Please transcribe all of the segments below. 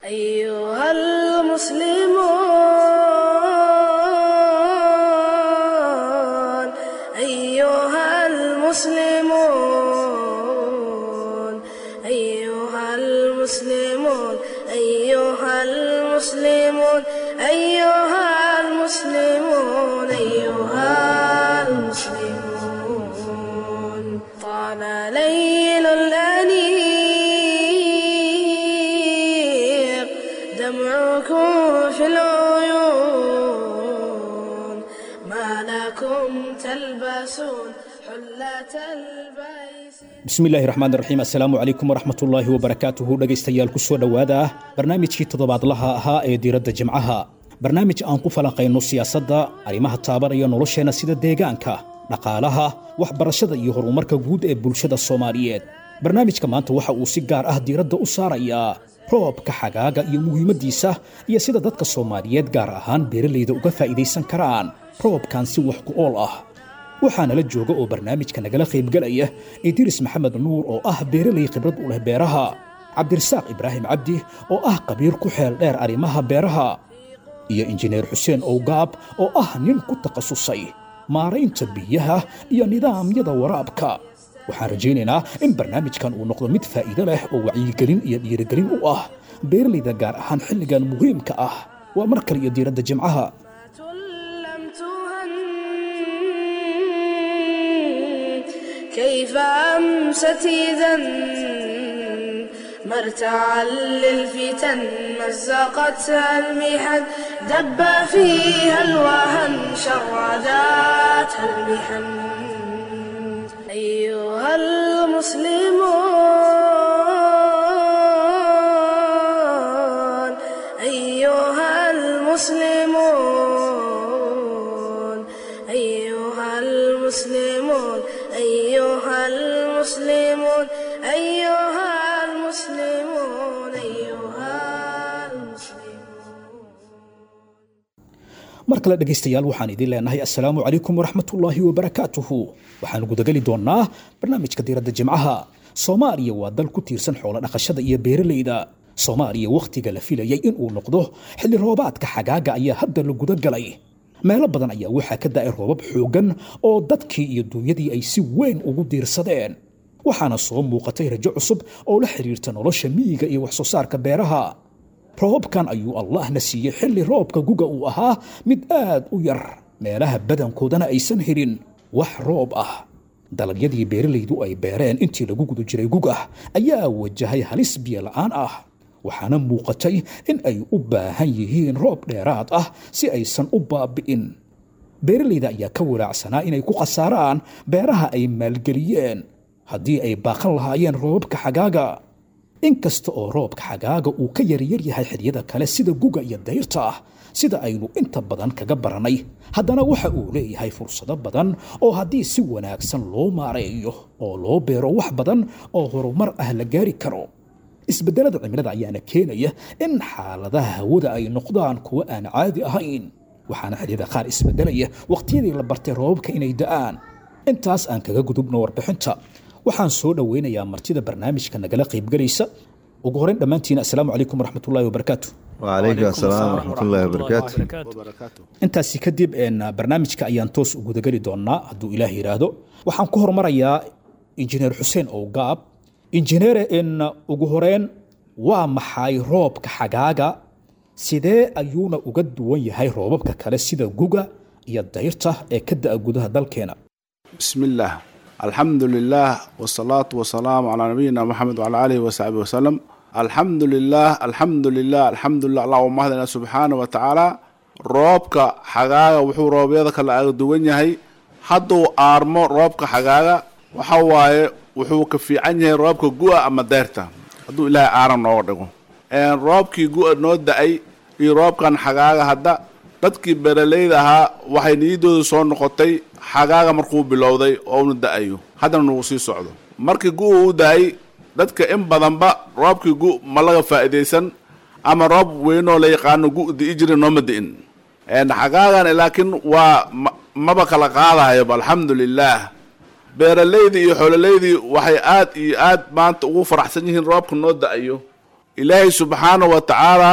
أيها المسلمون أيها المسلمون أيها المسلمون أيها المسلمون أيها المسلمون أيها المسلمون طال ليل الأنيق دمعكم في العيون ما لكم تلبسون حلة البيس bismillaahi raxmaan raxiim assalaamu calaykum waraxmatullaahi wabarakaatuhu dhegaystayaal ku soo dhowaada barnaamijkii toddobaadlaha ahaa ee diiradda jimcaha barnaamij aan ku falanqayno siyaasadda arrimaha taabanaya nolosheenna sida deegaanka dhaqaalaha waxbarashada iyo horumarka guud ee bulshada soomaaliyeed barnaamijka maanta waxa uu si gaar ah diiradda u saarayaa roobka xagaaga iyo muhiimaddiisa iyo sida dadka soomaaliyeed gaar ahaan beeralayda uga faa'iidaysan karaan roobkan si wax ku ool ah waxaa nala jooga oo barnaamijka nagala qaybgelaya idriis maxamed nuur oo ah beeralay khibrad u leh beeraha cabdirasaaq ibraahim cabdi oo ah qabiir ku xeel dheer arrimaha beeraha iyo injineer xuseen owgaab oo ah nin ku takhasusay maaraynta biyaha iyo nidaamyada waraabka waxaan rajaynaynaa in barnaamijkan uu noqdo mid faa'iido leh oo wacyigelin iyo dhiirigelin u ah beeralayda gaar ahaan xilligan muhiimka ah waa mar kale iyo diiradda jimcaha لم تهن كيف أمست إذا مرتعا للفتن مزقتها المحن دب فيها الوهن شرداتها المحن أيها المسلمون أيها المسلمون أيها المسلمون أيها المسلمون أيها المسلمون أيها المسلمون mar kale dhegaystayaal waxaan idin leenahay assalaamu calaykum waraxmatullaahi wabarakaatuhu waxaan gudageli doonnaa barnaamijka diiradda jimcaha soomaaliya waa dal ku tiirsan xoolo dhaqashada iyo beeralayda soomaaliya wakhtiga la filayay inuu noqdo xilli roobaadka xagaaga ayaa hadda la guda galay meelo badan ayaa waxaa ka da'ay roobab xooggan oo dadkii iyo duunyadii ay si weyn ugu diirsadeen waxaana soo muuqatay rajo cusub oo la xidhiirta nolosha miyiga iyo wax soo saarka beeraha roobkan ayuu allahna siiyey xilli roobka guga uu ahaa mid aad u yar meelaha badankoodana aysan helin wax roob ah dalagyadii beeralaydu ay beereen intii lagu guda jiray gugah ayaa wajahay halis biyo la'aan ah waxaana muuqatay in ay u baahan yihiin roob dheeraad ah si aysan u baabi'in beeralayda ayaa ka walaacsanaa inay ku khasaaraan beeraha ay maalgeliyeen haddii ay baaqan lahaayeen roobabka xagaaga inkasta oo roobka xagaaga uu ka yaryar yahay xilliyada kale sida guga iyo dayrta ah sida aynu inta badan kaga baranay haddana waxa uu leeyahay fursado badan oo haddii si wanaagsan loo maareeyo oo loo beero wax badan oo horumar ah la gaari karo isbeddelada cimilada ayaana keenaya in xaaladaha hawada ay noqdaan kuwo aan caadi ahayn waxaana xilliyada qaar isbeddelaya waqtiyadii la bartay roobabka inay da'aan intaas aan kaga gudubno warbixinta waxaan soo dhoweynayaa martida barnaamijka nagala qaybgelaysa ugu horeyn dhammaantiin assalaamu calaykum waraxmatullaahi wabarakaatu وعليكم السلام ورحمة الله وبركاته intaasi kadib een, barnaamijka ayaan toos u gudageli doonaa hadduu ilaah yidhaahdo waxaan ku hormarayaa injineer xuseen owgaab injineere in ugu horeyn waa maxay roobka xagaaga sidee ayuuna uga duwan yahay roobabka kale sida guga iyo dayrta ee ka da'a gudaha dalkeena بسم الله الحمد لله والصلاة والسلام على نبينا محمد وعلى آله وصحبه وسلم الحمد لله الحمد لله الحمد لله اللهم اهدنا سبحانه وتعالى roobka xagaaga wuxuu roobyada kale aga duwan yahay hadduu aarmo roobka xagaaga waxa waaye wuxuu ka fiican yahay roobka gu'a ama deyrta hadduu ilaahay aaran nooga dhigo Een, roobkii gu'a noo da-ay iyo roobkan xagaaga hadda dadkii beeralayda ahaa waxay niyadooda soo noqotay xagaaga markuu bilowday oo una da-ayo haddana nagu sii socdo markii gu-u u da-ay dadka in badanba roobkii gu ma laga faa'iidaysan ama roob weynoo la yaqaano gu di'i jira nooma di'in Een, xagaagan laakiin waa ma- maba kala qaadahayoba alxamdulilaah beeralaydii iyo xoololaydii waxay aad iyo aad maanta ugu faraxsan yihiin roobka noo da-ayo ilaahay subxaana wa tacaala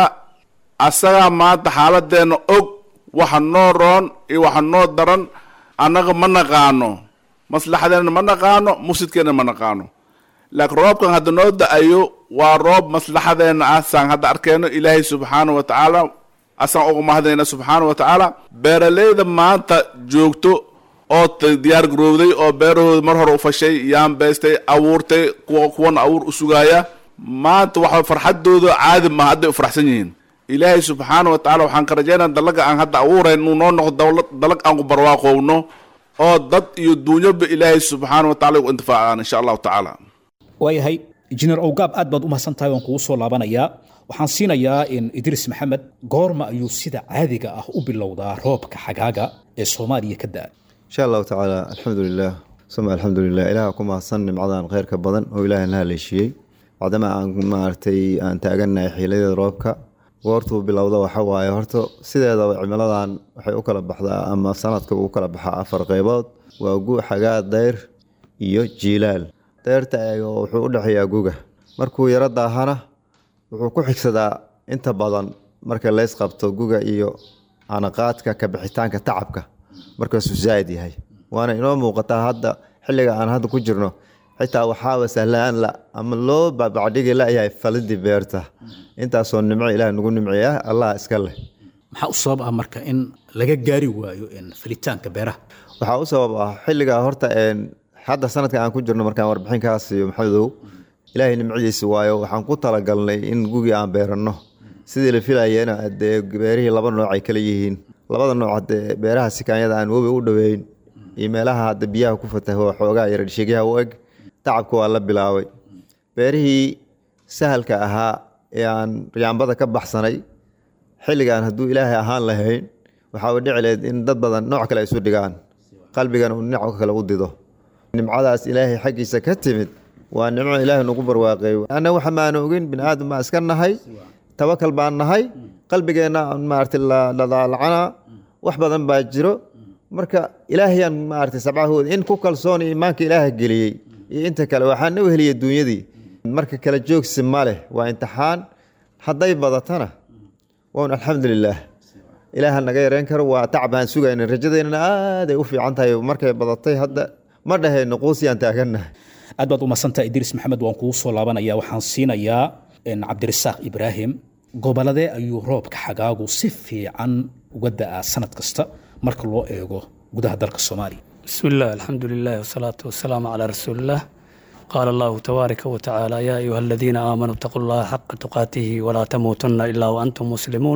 asagaa maanta xaaladeenna og waxa noo roon iyo waxa noo daran annaga ma naqaano maslaxadeenna ma naqaano mufsidkeenna ma naqaano laakiin roobkan hadda noo da-ayo waa roob maslaxadeenna ah saan hadda arkeyno ilaahay subxaana wa tacaala asaan uga mahadnayna subxaana wa tacaala beeraleyda maanta joogto oo diyaar garowday oo beerahooda mar hore u fashay yaan beystay abuurtay kuwa kuwana abuur u sugaaya maanta waxa farxadooda caadi maha hadday u faraxsan yihiin ilaahay subxaana wa tacala waxaan ka rajaynaa dalaga aan hadda abuurayn inuu noo noqdo dawlad dalag aan ku barwaaqowno oo dad iyo duunyoba ilaahay subxaana wa tacala ugu intifaacaan insha allahu tacaala waayahay injineer owgaab aad baad u mahadsan tahay waan kugu soo laabanayaa waxaan siinayaa in idriis maxamed goorma ayuu sida caadiga ah u bilowdaa roobka xagaaga ee soomaaliya ka da-a insha allahu tacaala alxamdu lilah suma alxamdu lilah ilaah ku mahadsan nimcadan kheyrka badan oo ilaahay na haleeshiiyey bacdama aan maaragtay aan taaganahay xiiladeeda roobka goortuu bilowda waxa waaye horta sideedaba cimiladan waxay u kala baxdaa ama sanadka uu kala baxaa afar qeybood waa gu xagaa dayr iyo jiilaal dayrta wuxuu u dhexeeyaa guga markuu yaro daahana wuxuu ku xigsadaa inta badan marka leys qabto guga iyo anaqaadka kabixitaanka tacabka markaasuu zaaid yahay waana inoo muuqataa hadda xilliga aan hadda ku jirno xitaa waxaaba sahlaan la ama loo babacdhigi layahay falidii beerta intaasoo nimco ilaah nagu nimceeya allah iska leh maxaa u sabab ah marka in laga gaari waayo falitaanka beeraha waxaa u sabab ah xilliga horta hadda sanadka aan ku jirno markaan warbixin kaa siiyo maxamedow ilaahay nimcadiisa waayo waxaan ku talagalnay in gugii aan beeranno sidii la filayena dee beerihii laba nooc ay kala yihiin labada nooc hadee beeraha sikaanyada aan webi u dhoweyn iyo meelaha hadda biyaha ku fataho xoogaa yaradhishegyaha u eg tacabka waa la bilaabay beerihii sahalka ahaa ee aan riyaambada ka baxsanay xilligaan hadduu ilaahay ahaan lahayn waxaa dhici lahayd in dad badan nooc kale ay isu dhigaan qalbigana uu dhinac kale u dido nimcadaas ilaahay xaggiisa ka timid waa nimco ilaahay nagu barwaaqeey anna waxa maana ogin bini aadam baan iska nahay tawakal baan nahay qalbigeenna maarata ladaalacana wax badan baa jiro marka ilaahayaan maarata sabcahooda in ku kalsoon iimaanka ilaaha geliyey iyo inta kale waxaan u heliyay duunyadii marka kala joogsi ma leh waa imtixaan hadday badatana wan alxamdulilaah ilaaha naga yareen karo waa tacbaan sugayna rajadeynana aaday u fiican tahay markay badatay hadda ma dhahayno quusiyaan taaganahay aad baad u masantaha idriis maxamed waan kugu soo laabanaya waxaan siinayaa cabdirasaaq ibraahim goboladee ayuu roobka xagaagu si fiican uga da-aa sanad kasta marka loo eego gudaha dalka soomaaliya بسم الله الحمد لله والصلاة والسلام على رسول الله قال الله تبارك وتعالى يا أيها الذين آمنوا اتقوا الله حق تقاته ولا تموتن إلا وأنتم مسلمون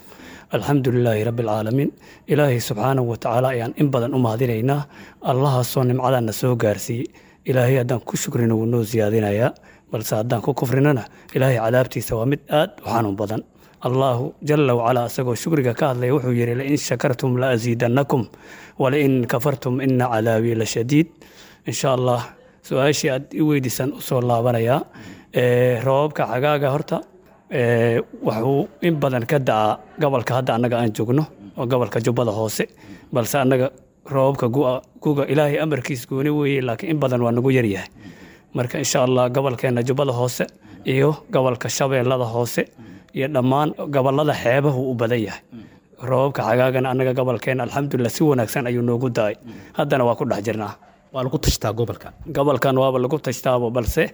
الحمد لله رب العالمين إلهي سبحانه وتعالى يعني إن بدن أم هذينا الله صون على النسو قارسي إلهي أدان كشكرنا ونو زيادنا يا بل سادان كفرنا إلهي عذابتي سوامد آد وحانو بدن الله جل وعلا اسagoo shukriga ka hadlaya wuxuu yidhi lain shakartum laaziidannakum walain kafartum ina cadaabii la shadiid insha allah su-aashii aad i weydiisan usoo laabanayaa roobabka xagaaga horta wuxuu in badan ka da-aa gobolka hadda annaga aan joogno oo gobolka jubbada hoose balse annaga roobabka guga ilaahay amarkiis gooni weeye laakiin in badan waa nagu yaryahay marka insha allah gobolkeena jubbada hoose iyo gobolka shabeellada hoose iyo dhammaan gobolada xeebahu u badan yahay roobabka xagaagana annaga gobolkeena alxamdulilah si wanaagsan ayuu noogu da-ay haddana waa ku dhex jirnaa waa lagu tashtaa gobolka gobolkan waaba lagu tashtaabo balse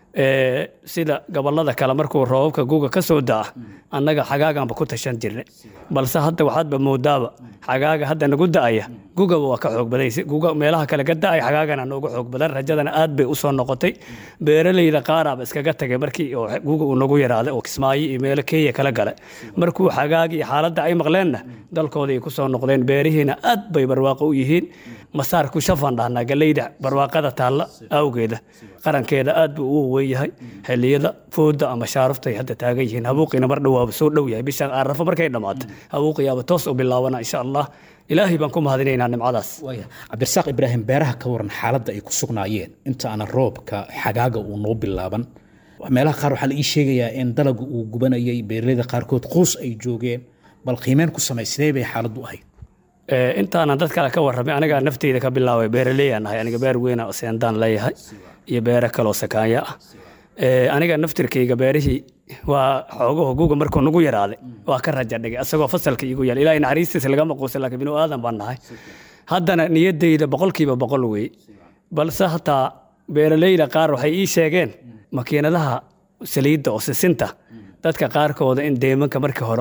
sida gobolada kale markuu roobabka guga ka soo da-a annaga xagaaganba ku tashan jirnay balse hadda waxaadba moodaaba xagaaga hadda nagu da-aya gugaba waa ka xoog baday guga meelaha kale ka da-ay xagaagana noogu xoog badan rajadana aad bay usoo noqotay beeraleyda qaaraaba iskaga tagay markii guga uu nagu yaraaday oo kismaayo iyo meelo kenya kala gala markuu xagaagi iyo xaaladda ay maqleenna dalkooda ay kusoo noqdeen beerihiina aad bay barwaaqo u yihiin masaarku shafaan dhahnaa galeyda barwaaqada taalla awgeeda qarankeeda aad buu ugu weyn yahay xilliyada fooda ama shaaraftay hadda taagan yihiin habuuqiina mar dhowaaba soo dhow yahay bisha arafo markay dhammaato habuuqiyaaba toos u bilaabana insha allah ilaahay baan ku mahadinaynaa nimcadaas cabdirasaaq ibraahim beeraha ka waran xaaladda ay ku sugnaayeen inta aanan roobka xagaaga uu noo bilaaban meelaha qaar waxaa la ii sheegayaa in dalagu uu gubanayay beeraleyda qaarkood quus ay joogeen bal qiimeen ku samay sidee bay xaaladdu ahayd intaanan dad kale ka warramay anigaa nafteyda ka bilaabay beeraleeyaan ahay aniga beer weyna seendaan leeyahay iyo beero kaloo sakaanya ah Ee, aniga naftirkayga beerihii waa xoogaho guga markuu nagu yaraaday waa ka raja dhigay asagoo fasalka iigu yaal ilaahay naxariistiisa lagama quusan laakiin binu aadan baan nahay haddana niyaddayda boqolkiiba boqol wey balse hataa beeralayda qaar waxay ii sheegeen makiinadaha saliidda oo sisinta dadka qaarkooda in deemanka markii hore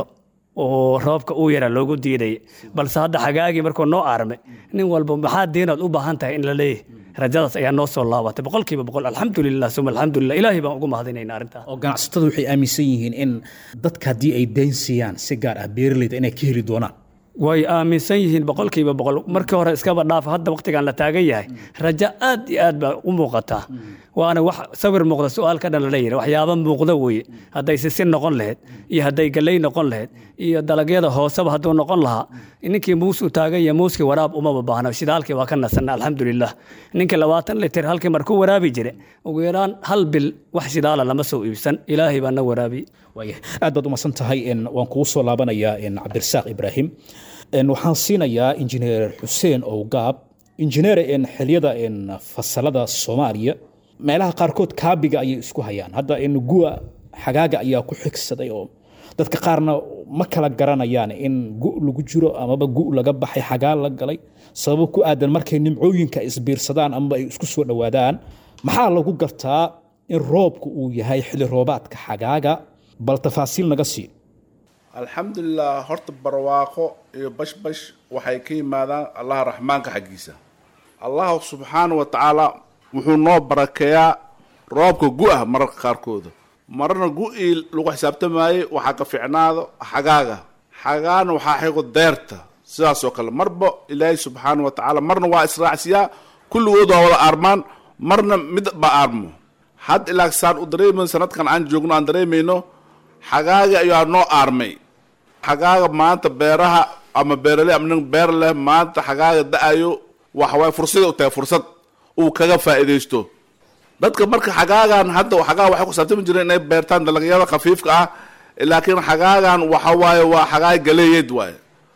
oo roobka uu yaraa loogu diidayay balse hadda xagaagii markuu noo aarmay nin walba maxaa diinaad u baahan tahay in la leeyahay rajadaas ayaa noo soo laabatay boqolkiiba boqol alxamdulilah suma alxamdulilah ilaahay baan ugu mahadinayna arrintaas oo ganacsatada waxay aaminsan yihiin in dadka haddii ay dayn siiyaan si gaar ah beeralayda inay ka heli doonaan way aaminsan yihiin boqolkiiba boqol markii hore iskaba dhaafa hadda waqtigan la taagan yahay rajo aad iyo aad baa u muuqataa waana wax sawir muuqda su-aal ka dhan lala yidhi waxyaaba muuqda weye hadday sisin noqon lahayd iyo hadday galley noqon lahayd iyo dalagyada hooseba hadduu noqon lahaa ninkii muus u taagan yahay muuskii waraab umaba baahna shidaalkii waa ka nasanna alxamdulilah ninkii labaatan litir halkii markuu waraabi jire ugu yaraan hal bil wax shidaala lama soo iibsan ilaahay baa na waraabi waaya aad baad umadsan tahay n waan kugu soo laabanayaa n cabdirasaaq ibraahim n waxaan siinayaa injineer xuseen owgaab injineer n xiliyada n fasalada soomaaliya meelaha qaarkood kaabiga ayay isku hayaan hadda n gu'a xagaaga ayaa ku xigsaday oo dadka qaarna ma kala garanayaan in gu lagu jiro amaba gu laga baxay xagaa la galay sababo ku aadan markay nimcooyinka isbiirsadaan amaba ay isku soo dhowaadaan maxaa lagu gartaa in roobku uu yahay xili roobaadka xagaaga bal tafaasiil naga sii alxamdulilah horta barwaaqo iyo bashbash waxay ka yimaadaan allaha raxmaanka xaggiisa allahu subxaana wa tacaala wuxuu noo barakeeyaa roobka gu-ah mararka qaarkooda mararna gu-ii lagu xisaabtamayey waxaa ka ficnaado xagaaga xagaana waxaa xigo deerta sidaas oo kale marba ilaahay subxaana wa tacaala marna waa israacsiyaa kulligood waa wada aarmaan marna mid ba aarmo had ilaa saan u dareemayno sanadkan aan joogno aan dareemayno xagaaga ayaa noo aarmay xagaaga maanta beeraha ama beerale ama nin beer leh maanta xagaaga da-ayo waxawaay fursada u tahay fursad uu kaga faa'iidaysto dadka marka xagaagan hadda xagaa waxay ku saabtami jireen inay beertaan dalagyada khafiifka ah laakiin xagaagan waxa waaye waa xagaay galeeyeed waaye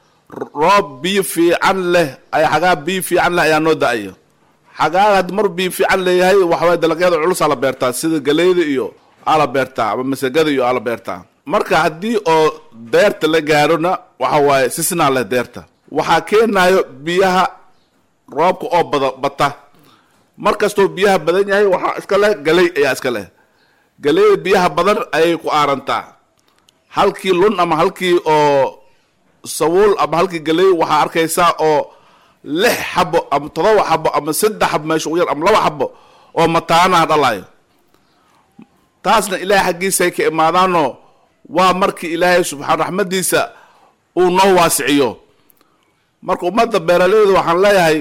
roob biyo fiican leh ay xagaa biyo fiican leh ayaa noo da-aya xagaaga haddi mar biyo fiican leeyahay waxawaye dalagyada culus aa la beertaa sida galeyda iyo aa la beertaa ama masagada iyo aa la beertaa marka haddii oo deerta la gaarona waxa waaye sisnaa leh deerta waxaa keenayo biyaha roobka oo bada bata mar kastoo biyaha badan yahay waxaa iska leh galey ayaa iska leh galeyda biyaha badan ayay ku aarantaa halkii lun ama halkii oo sawuul ama halkii galey waxaa arkaysaa oo lix xabo ama todoba xabo ama saddex xabo meesha ugu yar ama laba xabo oo mataanaha dhalayo taasna ilaahay xaggiisa ay ka imaadaanoo waa markii ilaahay subxaan raxmadiisa uu noo waasiciyo marka ummadda beeraleyda waxaan leeyahay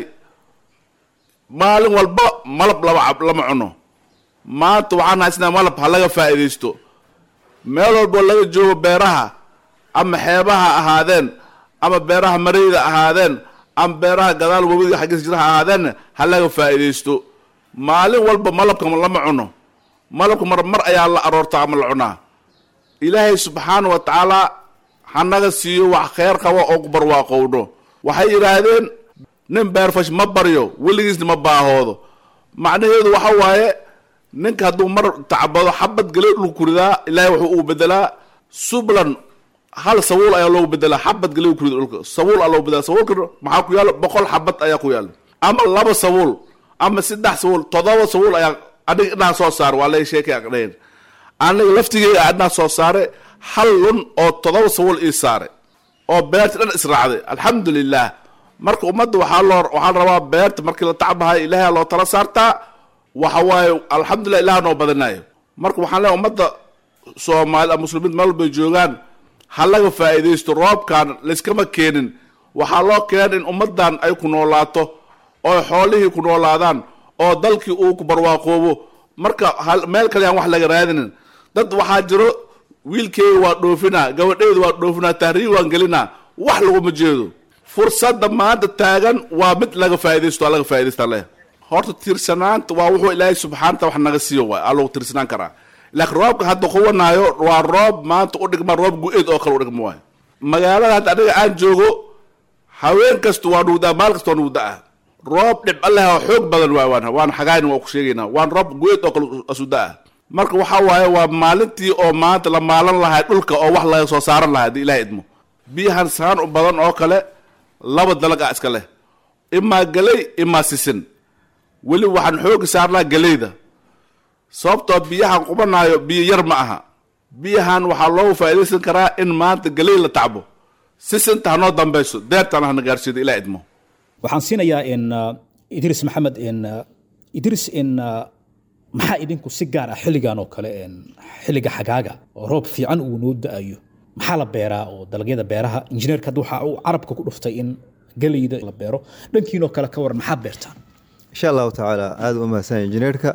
maalin walba malab lama cab lama cuno maanta waxaan haysnaa malab ha laga faa'iidaysto meel walboo laga joogo beeraha ama xeebaha ahaadeen ama beeraha mareyda ahaadeen ama beeraha gadaal wabiga xaggiisa jira ha ahaadeen ha laga faa'iidaysto maalin walba malabka lama cuno malabka mar mar ayaa la aroortaa ama la cunaa ilaahay subxaana wa tacaala hanaga siiyo wax kheyr qaba oo ku barwaaqowdho waxay yidhaahdeen nin beerfash ma baryo weligiisna ma baahoodo macnaheedu waxa waaye ninka hadduu mar tacbado xabad galey dhulku kuridaa ilaahay wuxuu ugu bedelaa sublan hal sawuul ayaa loogu bedelaa xabad galey kurida dhulka sawuul aa loogu bedelaa sawuulka maxaa ku yaalo boqol xabad ayaa ku yaalo ama laba sawuul ama saddex sawuul todoba sawuul ayaa aniga idhaha soo saare waa lay sheekay aqdhayn aniga laftigeyga a idhaha soo saare hal lun oo todoba sawuul ii saare oo beerta dhan israacday alxamdu lilah marka ummadda waxaa loo waxaa rabaa beerta markii la tacbahay ilaahay loo tala saartaa waxa waaye alxamdulilah ilaah noo badanayo marka waxaan leeyahay ummadda soomaali muslimiin meel walbay joogaan ha laga faa'iidaysto roobkan layskama keenin waxaa loo keenay in ummaddan ay ku noolaato oo xoolihii ku noolaadaan oo dalkii uu ku barwaaqoobo marka hal meel kale aan wax laga raadinin dad waxaa jiro wiilkeyga waa dhoofinaa gabadheyda waa dhoofinaa tahriib waan gelinaa wax laguma jeedo fursadda maanta taagan waa mid laga faaidaysto aa laga faaidaysta leh horta tiirsanaanta waa wuxuu ilaahay subxaanata wax naga siiyo waay aa lagu tiirsanaan karaa laakiin roobka hadda quwanaayo waa roob maanta u dhigma roob gu-eed oo kale u dhigma waay magaalada hadda aniga aan joogo haween kasta waa nuugdaa maal kasta waa nuugdaa roob dhibco leh oo xoog badan waay waan waan xagaayna waa ku sheegaynaa waan roob gu-eed oo kale asuda-ah marka waxaa waaye waa maalintii oo maanta la maalan lahay dhulka oo wax laga soo saaran lahay haddii ilahay idmo biyahan saan u badan oo kale laba dalag ah iska leh imaa geley imaa sisin weli waxaan xoogi saarnaa geleyda sababtoo biyahan qubanaayo biyo yar ma aha biyahan waxaa loogu faa'iidaysan karaa in maanta geley la tacbo sisinta hanoo dambayso deertana hana gaarsiido ilaa idmo waxaan siinayaa in uh, idris maxamed in uh, idris in uh, maxaa idinku si gaar ah xilligan oo kale in xilliga xagaaga oo roob fiican uu noo da-ayo maxaa la beeraa oo dalagyada beeraha injineerka hadda waxa uu carabka ku dhuftay in geleyda la beero dhankiinoo kale ka waran maxaa beertaan insha allahu tacaala aada u mahadsan injineerka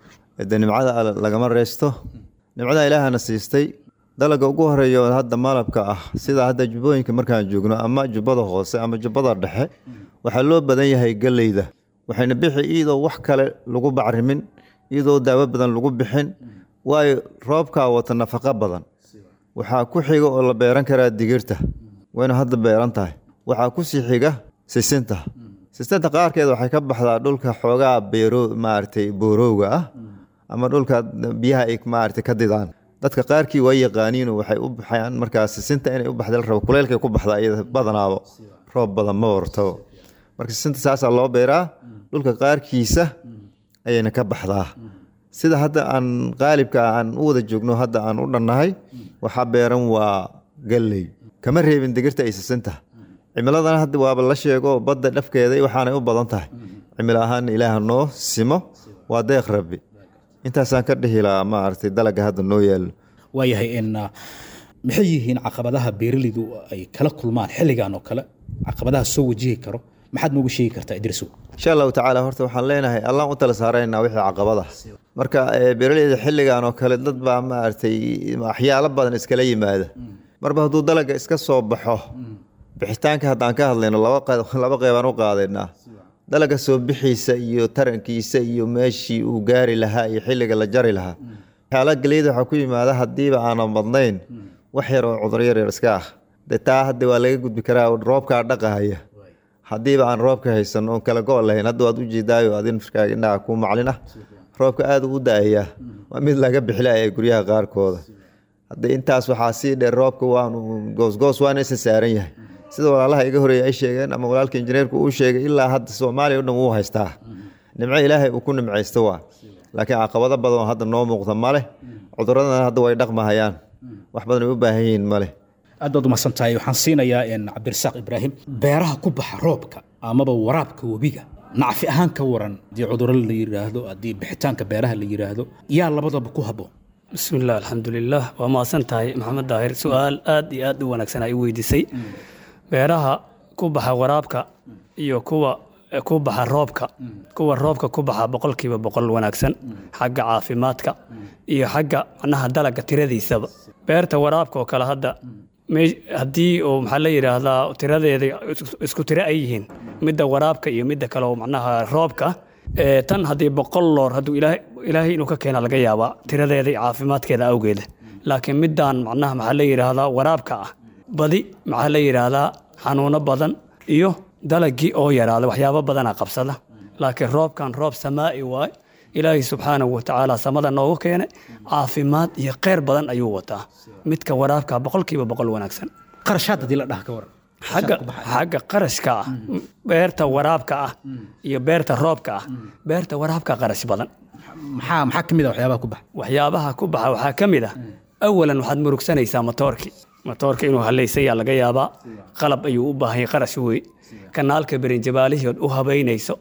de nimcada alle lagama reysto nimcada ilaahana siistay dalaga ugu horeeya oo hadda malabka ah sida hadda jubbooyinka markaan joogno ama jubbada hoose ama jubbada dhexe waxaa loo badan yahay geleyda waxayna bixi iyadoo wax kale lagu bacrimin iyadoo daawo badan lagu bixin waayo roobkaa wata nafaqo badan waxaa ku xiga oo la beeran karaa digirta wayna hadda beeran tahay waxaa ku sii xiga sisinta sisinta qaarkeed waxay ka baxdaa dhulka xoogaa beero maaragtay boorowga ah ama dhulka biyaha ay maaragtay ka didaan dadka qaarkii waa yaqaaniino waxay u baxayaan markaas sisinta inay u baxda la rabo kuleylkay ku baxdaa iyada badanaabo roob badan ma wartabo marka sisinta saasaa loo beeraa dhulka qaarkiisa ayayna ka baxdaa sida hadda aan qaalibka aan u wada joogno hadda aan u dhannahay waxaa beeran waa galley kama reebin digirta ay sisinta cimiladana hadda waaba la sheego badda dhafkeeda waxaanay u badan tahay cimilo ahaan ilaah noo simo waa deeq rabbi intaasaan ka dhihi lahaa maaragtay dalaga hadda noo yaallo waayahay in uh, maxay yihiin caqabadaha beeraleydu ay kala kulmaan xilligan oo kale caqabadaha soo wajihi karo maxaad noogu sheegi kartaa idrisow insha allahu tacaala horta waxaan leenahay allaan u tala saaraynaa wixii caqabada marka eh, beeraleyda xilligan oo kale dad baa maaragtay waxyaalo badan iskala yimaada marba hadduu dalaga iska soo baxo bixitaanka haddaan ka hadlayno laba qe- laba qeybaan u qaadaynaa dalaga soo bixiisa iyo tarankiisa iyo meeshii uu gaari lahaa iyo xilliga la jari lahaa waxyaala geliyada waxaa ku yimaada haddiiba aanan badnayn wax yar oo cudur yar yar iska ah de taa hadda waa laga gudbi karaa oo roobkaa dhaqahaya haddiiba aan roobka haysan oon kala go' lahayn hadda waad u jeedaayo adin firkaaga indhaha kuu maclin ah roobka aada u da-ayaa waa mid laga bixilaya guryaha qaarkooda hadda intaas waxaa sii dheer roobka waanu goosgoos waana isa saaran yahay sida walaalaha iga horeeya ay sheegeen ama walaalka injineerku uu sheegay ilaa hadda soomaaliya o dhan wuu haystaa nimco ilaahay uu ku nimcaysto waa laakiin caqabado badan oo hadda noo muuqda ma leh cuduradana hadda way dhaqmahayaan wax badan ay u baahan yihiin ma leh aad baad umahadsan tahay waxaan siinayaa in cabdirasaaq ibraahim beeraha ku baxa roobka amaba waraabka webiga nacfi ahaan ka waran haddii cudurro la yidhaahdo haddii bixitaanka beeraha la yidhaahdo yaa labadaba ku habboon بسم الله الحمد لله وما سنتهي محمد داهر سؤال آد آد ونكسنا أي ويدسي beeraha ku baxa waraabka iyo kuwa ku baxa roobka kuwa roobka ku baxa boqolkiiba boqol wanaagsan xagga caafimaadka iyo xagga macnaha dalaga tiradiisaba beerta waraabka oo kale hadda me- haddii oo maxaa la yidhaahdaa tiradeeda is- isku tiro ay yihiin midda waraabka iyo midda kale oo macnaha roobka ee, tan haddii boqol loor hadduu ilaahay ilaahay inuu ka keena laga yaabaa tiradeeda iyo caafimaadkeeda awgeeda laakiin middan macnaha maxaa la yidhaahdaa waraabka ah badi maxaa la yidhaahdaa xanuuno badan iyo dalagii oo yaraada waxyaabo badana qabsada laakiin roobkan roob samaa'i waay ilaahay subxaanahu watacaala samada noogu keenay caafimaad iyo kheyr badan ayuu wataa midka waraabka boqolkiiba boqol wanaagsan qarashaad haddii la dhaha ka waran xagga xagga qarashka ah beerta waraabka ah iyo beerta roobka ah beerta waraabka qarash badan maxaa maxaa ka mid a waxyaabaha ku baxa waxyaabaha ku baxa waxaa ka mid ah awalan waxaad murugsanaysaa matoorkii matoorka inuu hallaysayaa laga yaabaa qalab ayuu u baahan yahay qarash wey kanaalka berinjabaalihood u habaynayso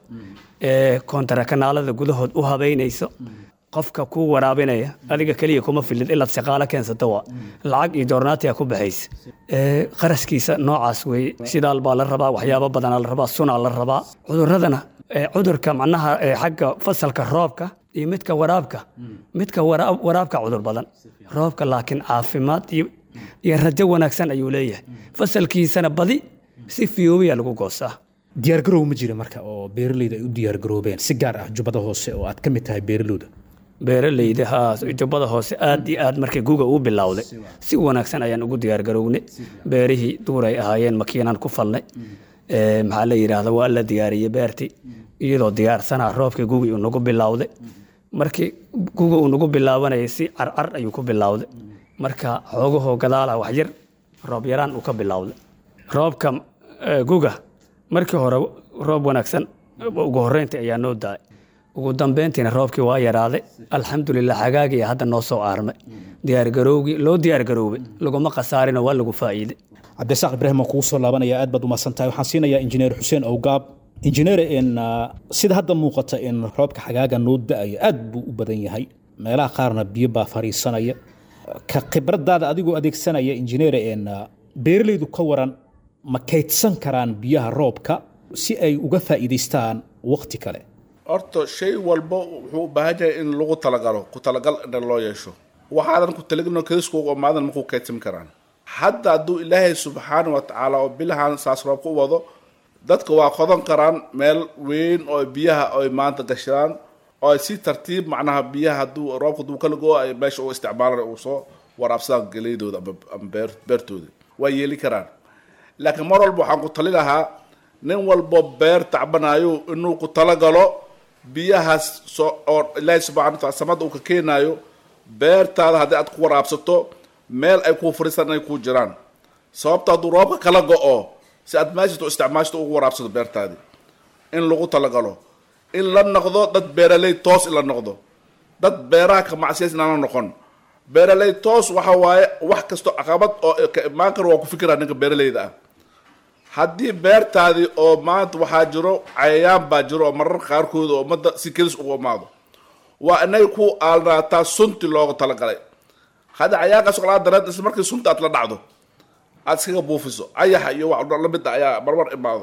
ee koontara kanaalada gudahood u habaynayso qofka kuu waraabinaya adiga keliya kuma filid ilaad shaqaalo keensato waa lacag iyo joornaatiga ku baxaysa ee qarashkiisa noocaas weeye shidaal baa la rabaa waxyaabo badanaa la rabaa sunaa la rabaa cuduradana ee cudurka macnaha ee xagga fasalka roobka iyo midka waraabka midka waraab- waraabka cudur badan roobka laakiin caafimaad iyo iyo rajo wanaagsan ayuu leeyahay fasalkiisana badi si fiyoobiya lagu goostaa diyaargarow ma jira marka oo beeraleyda ay u diyaargaroobeen si gaar ah jubbada hoose oo aad ka mid tahay beeralowda beeraleyda haa jubbada hoose aad iyo aad markii guga uu bilowday si wanaagsan ayaan ugu diyaargarownay beerihii duuray ahaayeen makiinaan ku falnay Ee, maxaa la yidhaahda waa la diyaariyey beertii iyadoo diyaarsanaa roobkii gugii uu nagu bilowday markii guga uu nagu bilaabanayay si carcar ayuu ku bilowday marka xoogahoo gadaala wax yar roob yaraan uu ka bilowday roobka eh, guga markii hore roob wanaagsan ugu horreyntii ayaa noo daay ugu dambeyntiina roobkii waa yaraaday alxamdulilah xagaagii hadda noo soo aarmay diyaargarowgii loo diyaargaroobay laguma khasaarino waa lagu faa'iiday cabdisaaq ibraahim waan kugu soo laabanaya aad baad umahadsan tahay waxaan siinayaa injineer xuseen owgaab injineer in uh, sida hadda muuqata in roobka xagaaga noo da-ayo aad buu u badan yahay meelaha qaarna biyo baa fariisanaya ka khibradaada adigoo adeegsanaya injineer in uh, beeralaydu ka waran ma kaydsan karaan biyaha roobka si ay uga faa'iidaystaan waqti kale horta shay walba wuxuu u baahan yahay in lagu talagalo ku talagal in loo yeesho waxaadan ku talagino kadiskuuga maadan makuu kaydsan karaan hadda hadduu ilaahay subxaana wa tacaala oo bilahan saas roobka u wado dadka waa qodan karaan meel weyn oo biyaha ay maanta gashadaan oo ay si tartiib macnaha biyaha hadduu roobka duu kala go ay meesha u isticmaalaan uu soo waraabsadaan geleydooda ama ama beer beertooda waa yeeli karaan laakiin mar walba waxaan ku tali lahaa nin walbo beer tacbanayo inuu ku talagalo biyahaas soo oo ilaahay subxana wa taala samada uu ka keenayo beertaada haddii aad ku waraabsato meel ay kuu fariistaan inay kuu jiraan sababta hadduu roobka kala go-o si aad meeshatu isticmaashto ugu waraabsato beertaadi in lagu talagalo in la noqdo dad beeraley toos in la noqdo dad beeraha ka macsiyays inaana noqon beeraley toos waxa waaye wax kasto caqabad oo ka imaan karo waa ku fikira ninka beeraleyda ah haddii beertaadii oo maanta waxaa jiro cayayaan baa jiro oo marar qaarkood oo ummadda si kelis ugu imaado waa inay ku aalnaataa sunti loogu talagalay hadda cayaankaas oo kalaa dareed isla markii sunta aad la dhacdo aad iskaga buufiso ayaxa iyo wax lamid ah ayaa marmar imaado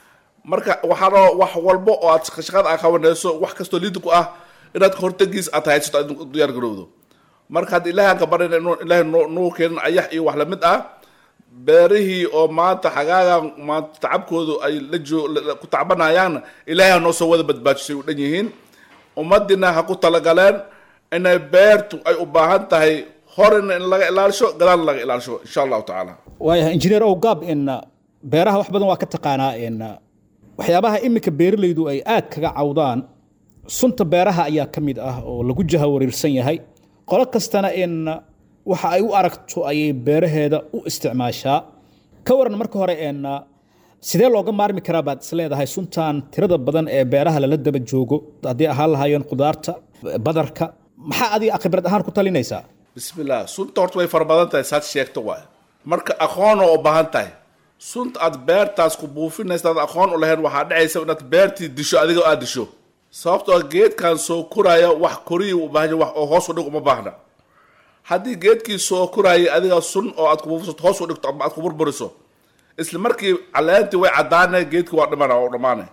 marka waxaanoo wax walbo oo aad shaqada aad qabanayso wax kastoo liidi ku ah inaad hortagiis aad haysato aad u diyaar garowdo marka hadda ilaahay aan ka barayna inuu ilaahay noo nuu keenin ayax iyo wax lamid ah beerihii oo maanta xagaaga maanta tacabkoodu ay la joo la- ku tacbanayaan ilaahay ha noo soo wada badbaajisay u dhan yihiin ummadina ha ku talagaleen inay beertu ay u baahan tahay horena in laga ilaalisho gadaalna laga ilaalisho insha allahu tacaala waayahay injineer owgaab in uh, beeraha wax badan waa ka taqaanaa in uh, waxyaabaha iminka beeralaydu ay aad kaga cawdaan sunta beeraha ayaa ka mid ah oo lagu jahawareersan yahay qolo kastana in uh, waxa ay u aragto ayay beeraheeda u isticmaashaa ka waran marka hore in uh, sidee looga maarmi karaa baad is leedahay suntan tirada badan ee beeraha lala daba joogo haddii ahaan lahaayeen khudaarta badarka maxaa adiga khibrad ahaan ku talinaysaa bismillah sunta horta way fara badan tahay saad sheegto waay marka aqoon oo u baahan tahay sunta aad beertaas ku buufinaysa aad aqoon u lahayn waxaa dhacaysa inaad beertii disho adiga aad disho sababtoo ah geedkan soo koraya wax koriya u baahan yahay, wax oo hoos u dhig uma baahna haddii geedkii soo korayay adiga sun oo aad ku buufisato hoos u dhigto ama aad ku burburiso isla markii caleentii way caddaanay geedkii waa dhimana waa u dhamaanay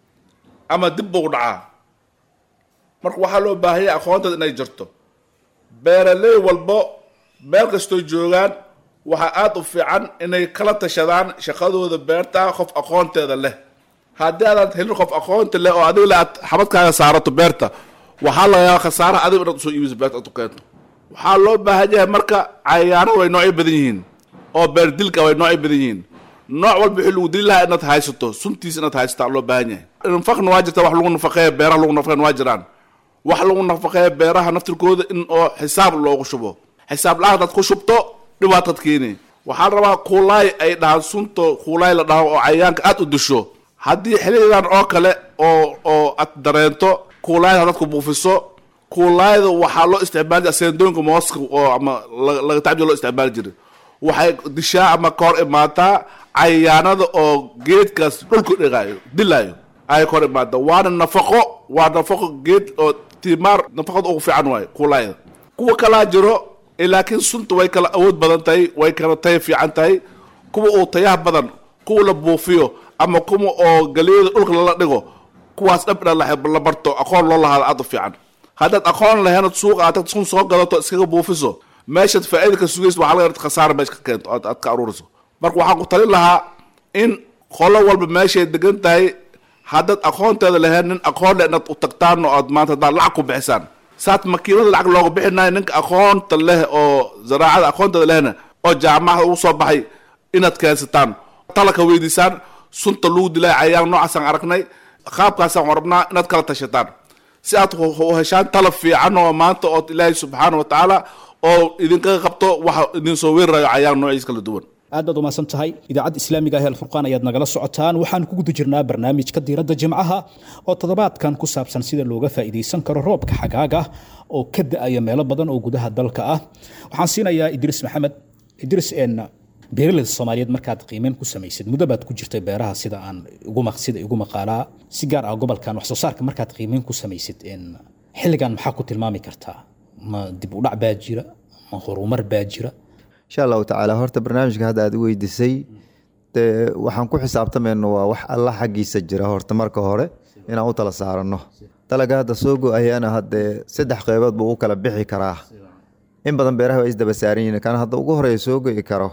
ama dib buu dhacaa marka waxaa loo baahan yahay aqoonteed inay jirto beeraley walbo meel kastoo joogaan waxaa aada u fiican inay kala tashadaan shaqadooda beerta qof aqoonteeda leh haddii aadaad helin qof aqoonta leh oo adiga le aad xabadkaaga saarato beerta waxaa laga yaaba khasaaraha adiga inaad usoo iibiso beerta aad u keento waxaa loo baahan yahay marka cayayaanada way noocyo badan yihiin oo beer dilka way noocyo badan yihiin nooc walba wixii lagu dili lahaa inaad haysato suntiis inaad haysato aa loo baahan yahay nafaqna waa jirta wax lagu nafaqeeya beeraha lagu nafaqeyn waa jiraan wax lagu nafaqeeya beeraha naftirkooda in oo xisaab loogu shubo xisaab la-aan hadaad ku shubto dhibaatad keeni waxaa la rabaa kuulaay ay dhahaan sunto kuulaay la dhaho oo cayayaanka aad u disho haddii xilidan oo kale oo oo aad dareento kuulaayda hadaad ku buufiso kuulaayda waxaa loo isticmaali jira seendooyinka mooska oo ama la- laga tacbiya loo isticmaali jiray waxay dishaa ama ka hor imaataa cayayaanada oo geedkaas dhulku dhigaayo dilaayo ay ka hor imaata waana nafaqo waa nafaqo geed oo timaar nafaqada ugu fiican waayo kuulaayda kuwa kalaa jiro eh, laakiin sunta way kala awood badan tahay way kala tayo fiican tahay kuwa uu tayaha badan kuwa la buufiyo ama kuwa oo galiyada dhulka lala dhigo kuwaas dhab ina la la barto aqoon loo lahaado aad u fiican haddaad aqoon lahaynad suuqa aad sun soo gadato iskaga buufiso meeshaad faa'iida ka sugaysa waxaa laga yaabaa khasaara meesha ka keento aad aad ka aruuriso marka waxaan ku talin lahaa in qolo walba meeshay degan tahay haddaad aqoonteeda lahayn nin aqoon leh inaad u tagtaan oo aad maanta haddaad lacag ku bixisaan saat makiinada lacag looga bixinayo ninka aqoonta leh oo zaraacada aqoonteeda lehna oo jaamacada ugu soo baxay inaad keensataan talaka weydiisaan sunta lagu dilay cayayaan noocaasaan aragnay qaabkaasaan rabnaa inaad kala tashataan si aad u heshaan talab fiican oo maanta oo ilaahay subxaana wa tacaala oo idinkaga qabto waxa idin soo weerarayo cayaan noociis kala duwan aad baad umahadsan tahay idaacadda islaamiga ah ee alfurqaan ayaad nagala socotaan waxaan ku guda jirnaa barnaamijka diiradda jimcaha oo toddobaadkan ku saabsan sida looga faa'iidaysan karo roobka xagaaga oo ka da-aya meelo badan oo gudaha dalka ah waxaan siinayaa idriis maxamed idriis en beeraleyda soomaaliyeed markaad qiimeyn ku samaysid muddo baad ku jirtay beeraha sida aan iguma sida igu maqaalaa si gaar ah gobolkan wax soo saarka markaad qiimeyn ku samaysid en xilligan maxaa ku tilmaami kartaa ma dib u dhac baa jira ma horumar baa jira insha allahu tacaala horta barnaamijka hadda aad u weydiisay dee waxaan ku xisaabtamayno waa wax alla xaggiisa jira horta marka hore inaan u tala saarano dalaga hadda soo go-ayaana haddee saddex qeybood buu u kala bixi karaa in badan beeraha waa isdaba saaran yihiin kana hadda ugu horeeya soo go-i karo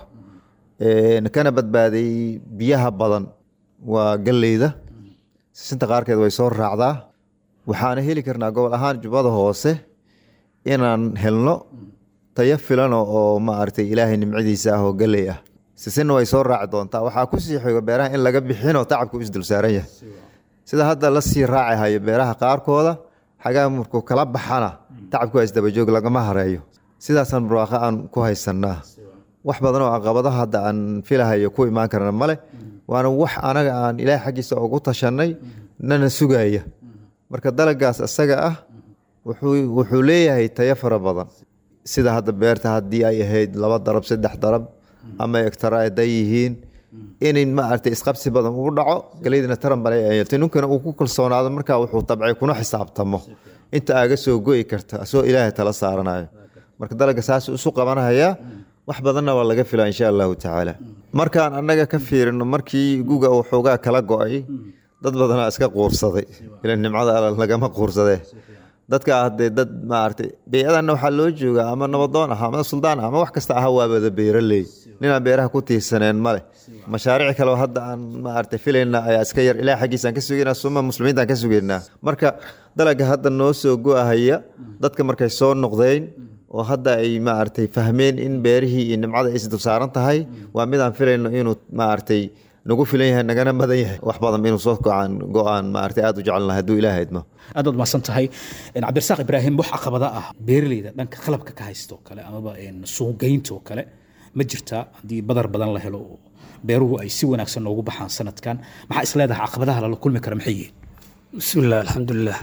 kana badbaaday biyaha badan waa galleyda sisinta qaarkeed way soo raacdaa waxaana heli karnaa gobol ahaan jubbada hoose inaan helno tayo filano oo maaragtay ilaahay nimcadiisa ah oo galley ah sisinna way soo raaci doontaa waxaa ku sii xigo beeraha in laga bixinoo tacabku isdul saaran yahay sida hadda la sii raaci hayo beeraha qaarkooda xagaa markuu kala baxana tacabku waa isdabajoog lagama hareeyo sidaasaan barwaaqo aan ku haysanaa wax badan oo caqabadaha hadda aan filahayo ku imaan karna male waana wax anaga aan ilaahay xaggiisa ugu tashanay nana sugaya marka dalagaas isaga ah wuxuu leeyahay tayo fara badan sida hadda beerta haddii ay ahayd laba darab saddex darab ama egtara haday yihiin in maaragtay isqabsi badan uu dhaco galeydina taran bale yeeltay ninkana uu ku kalsoonaado markaa wuxuu tabcay kuna xisaabtamo inta aaga soo go'i karta asoo ilaahay tala saaranayo marka dalaga saas isu qabanhayaa wax badanna waa laga filaa insha allahu tacaala markaan annaga ka fiirino markii guga uu xoogaa kala go-ay dad badanaa iska quursaday ila nimcada alla lagama quursadee dadka hadee dad maaragtay bey-adanna waxaa loo joogaa ama nabadoon ah ama suldaan ah ama wax kasta aha waabada beeraley ninaan beeraha ku tiirsaneen male mashaariic kaleo hadda aan maaragtay filayna ayaa iska yar ilaah xaggiisaan ka sugaynaa suma muslimiintaan ka sugaynaa marka dalaga hadda noo soo go-ahaya dadka markay soo noqdeen oo hadda ay maaragtay fahmeen in beerihii iyo nimcada ay isdul saaran tahay waa midaan filayno inuu maaragtay nagu filan yahay nagana badan yahay wax badan inuu soo go-aan go-aan maaragtay aada u jecelnahay hadduu ilaaha idmo aad baad mahadsan tahay cabdirasaaq ibraahim wax caqabada ah beeraleyda dhanka qalabka ka haysta oo kale amaba suuqgeynta oo kale ma jirtaa haddii badar badan la helo oo beeruhu ay si wanaagsan noogu baxaan sanadkan maxaa is leedahay caqabadaha lala kulmi kara maxay yihiin bismillaah alxamdulilah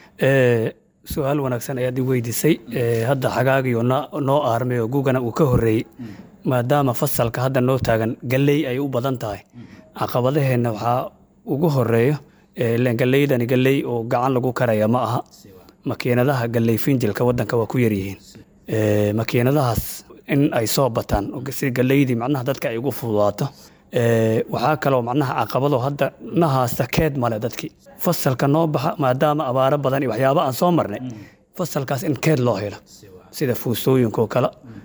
su-aal wanaagsan ayaad i weydiisay hadda xagaagiyo noo aarmay oo gugana uu ka horreeyey maadaama fasalka hadda noo taagan galley ay u badan tahay caqabadaheenna waxaa ugu horeeyo galleydani galley oo gacan lagu karaya ma aha makiinadaha galley finjilka waddanka waa ku yaryihiin makiinadahaas in ay soo bataan si galleydii macnaha dadka ay ugu fududaato waxaa kaloo macnaha caqabado hadda nahaasta keed male dadkii fasalka noo baxa maadaama abaaro badan iyo waxyaaba aan soo marnay fasalkaas in keed loo helo sida fuusooyinkaoo kale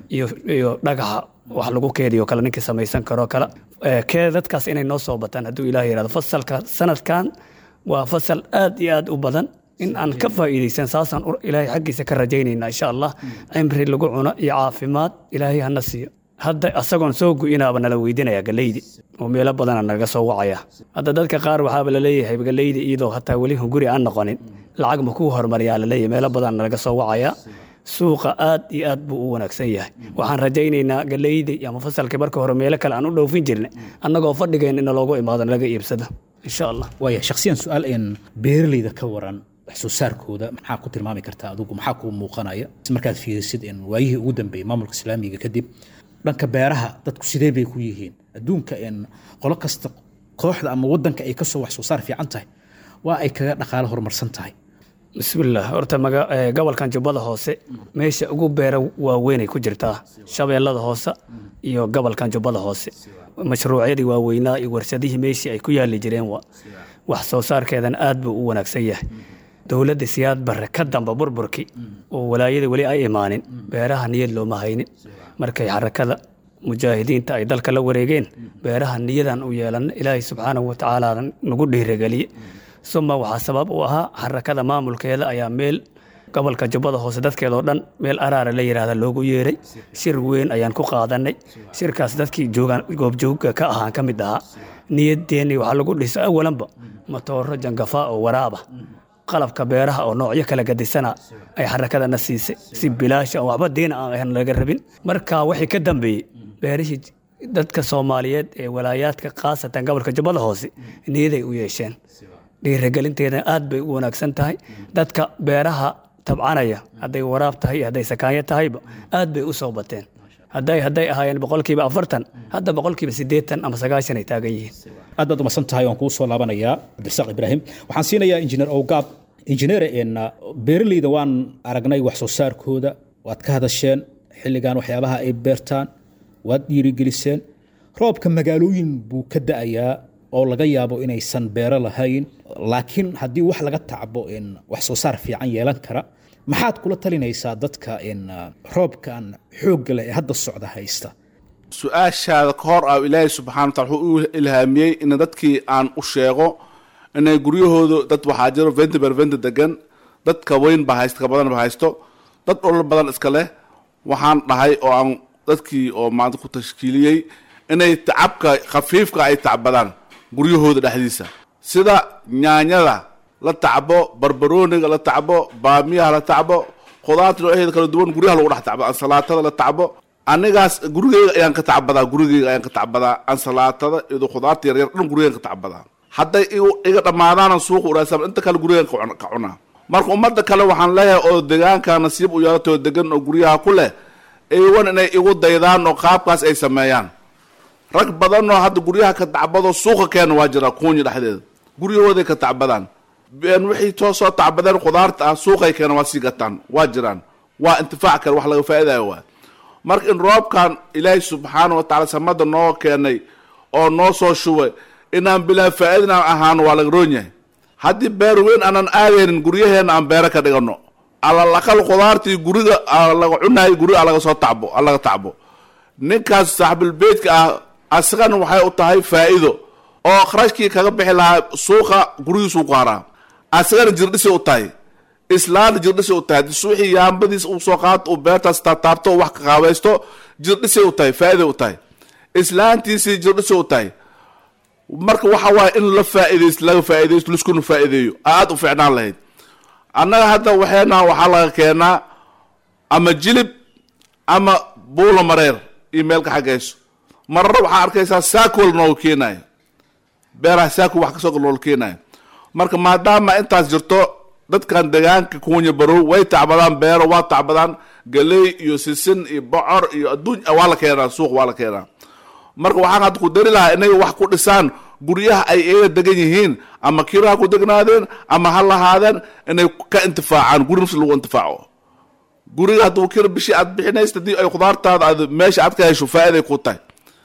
iyo dhagaxa wax lagu keediyo kale ninkii samaysan karoo kale keedadkaas inay noo soo bataan hadduu ilaah yihahdo fasalka sanadkan waa fasal aad iyo aad u badan in aan ka faa'iidaysan saasaan ilaahay xaggiisa ka rajaynayna insha allah cimri lagu cuno iyo caafimaad ilaahay hana siiyo hadda asagoon soo gu-inaaba nala weydinaya galeydi oo meelo badana naga soo wacaya hadda dadka qaar waxaaba laleeyahay galeydi iyadoo hataa weli guri aan noqonin lacag ma kuu hormariyaa laleeyahay meelo badan naga soo wacaya suuqa aad iyo aad buu u wanaagsan yahay waxaan rajaynaynaa galeydi ama fasalkii marka hore meelo kale aan u dhoofin jirnay annagoo fadhigeen in loogu imaado laga iibsado insha allah waaya shakhsiyan su-aal een beeraleyda ka waran wax soo saarkooda maxaa ku tilmaami kartaa adigu maxaa kuu muuqanaya markaad fiirisid in waayihii ugu dambeeyey maamulka islaamiga kadib dhanka beeraha dadku sidee bay ku yihiin adduunka in qolo kasta kooxda ama wadanka ay kasoo wax soo saar fiican tahay waa ay kaga dhaqaalo horumarsan tahay bismillaah horta maga- ee, gobolkan jubbada hoose meesha ugu beera waaweynay ku jirtaa shabeellada hoose iyo gobolkan jubbada hoose mashruucyadii waaweynaa iyo warshadihii meeshii ay ku yaali jireen wa wax soo saarkeedan aad buu u wanaagsan yahay dowladda siyaad barre ka damba burburkii oo walaayada weli ay imaanin beeraha niyad looma haynin markay xarakada mujaahidiinta ay dalka la wareegeen beeraha niyadan u yeelan ilaahay subxaanahu watacaala nagu dhiirageliye suma waxaa sabab u ahaa xarakada maamulkeeda ayaa meel gobolka jubbada hoose dadkeedoo dhan meel araara la yidhaahda loogu yeeray shir weyn ayaan ku qaadanay shirkaas dadkii joogaan goobjoogga ka ahaan ka mid ahaa niyadeenni waxaa lagu dhisa awalanba matooro jangafaa oo waraaba qalabka beeraha oo noocyo kala gadisana ay xarakadana siisay si bilaasha oo waxba diina aan ahan laga rabin marka wixii ka dambeeyey beerihii dadka soomaaliyeed ee walaayaadka khaasatan gobolka jubbada hoose niyaday u yeesheen dhiirigelinteeda aad bay u wanaagsan tahay dadka beeraha tabcanaya hadday waraab tahay iyo hadday sakaanyo tahayba aad bay u soo bateen hadday hadday ahaayeen boqolkiiba afartan hadda boqolkiiba siddeetan ama sagaashan ay taagan yihiin aad baad umadsan tahay waan kuu soo laabanayaa cabdirasaaq ibraahim waxaan siinayaa injineer owgaab injineere een beeraleyda waan aragnay wax soo saarkooda waad ka hadasheen xilligan waxyaabaha ay beertaan waad dhiirigeliseen roobka magaalooyin buu ka da'ayaa oo laga yaabo inaysan beero lahayn laakiin haddii wax laga tacbo in wax soo saar fiican yeelan kara maxaad kula talinaysaa dadka in roobkan xoogga leh ee hadda socda haysta su-aashaada ka hor ah ilaahay subxana watala wuxuu u ilhaamiyey in dadkii aan u sheego inay guryahoodu dad waxaa jiro venti ber venti degan dadka weyn ba haysto ka badan ba haysto dad dhulal badan iska leh waxaan dhahay oo aan dadkii oo maanta ku tashkiiliyey inay tacabka khafiifka ay tacbadaan guryahooda dhexdiisa sida nyaanyada la tacbo barbarooniga la tacbo baamiyaha la tacbo khudaarta nooceeda kala duwan guryaha lagu dhex tacbo ansalaatada la tacbo anigaas gurigeyga ayaan ka tacbadaa gurigeyga ayaan ka tacbadaa ansalaatada iyo khudaarta yaryar dhan gurigeygan ka tacbadaa hadday iga dhammaadaana suuqa uraasam inta kale gurigeygan ka cunaa marka ummadda kale waxaan leeyahay oo deegaanka nasiib u yeelatoo degan oo guryaha ku leh iwan inay igu daydaan oo qaabkaas ay sameeyaan rag badanoo hadda guryaha ka tacbado suuqa keena waa jira kuunya dhexdeeda guryahooday ka tacbadaan wixii too soo tacbadeen khudaarta ah suuqay keena waa sii gataan waa jiraan waa intifaac kale wax laga faa'idayo waa marka in roobkan ilaahay subxaana wa tacala samada noo keenay oo noo soo shubay inaan bilaa faa'iidinaan ahaano waa laga roon yahay haddii beer weyn aanan aadaynin guryaheena aan beero ka dhigano alalaqal khudaartii guriga laga cunahay guriga laga soo tacbo laga tacbo ninkaas saaxibilbeydka ah asagana waxay u tahay faa'iido oo kharashkii kaga bixi lahaa suuqa gurigiisuu ku haraa asagana jirdhisi u tahay islaana jirdhisi u tahay suuxii yaambadiis uu soo qaato uu beertaas taataabto wax ka qaabaysto jirdhisi u tahay faa'iiday u tahay islaantiisii jirdhisi u tahay marka waxa waaye in la faa'iidaysto laga faa'iidaysto liskuna faa'iideeyo aada u fiicnaan lahayd annaga hadda waxeena waxaa laga keenaa ama jilib ama buulo mareer iyo meelka xaggayso mararna waxaa arkaysaa saakol nooga keenayo beeraha saakol wax kasoo nooga keenayo marka maadaama intaas jirto dadkan deegaanka kuunya barow way tacbadaan beero waa tacbadaan galey iyo sisin iyo bocor iyo adduun waa la keenaa suuq waa la keenaa marka waxaan hadda ku dari lahaa inay wax ku dhisaan guryaha ay iyaga degan yihiin ama kiro ha ku degnaadeen ama ha lahaadeen inay ka intifaacaan guri nafsi lagu intifaaco guriga hadduu kiro bishii aad bixinaysa haddii ay khudaartaada aad meesha aad ka hesho faa'iday ku tahay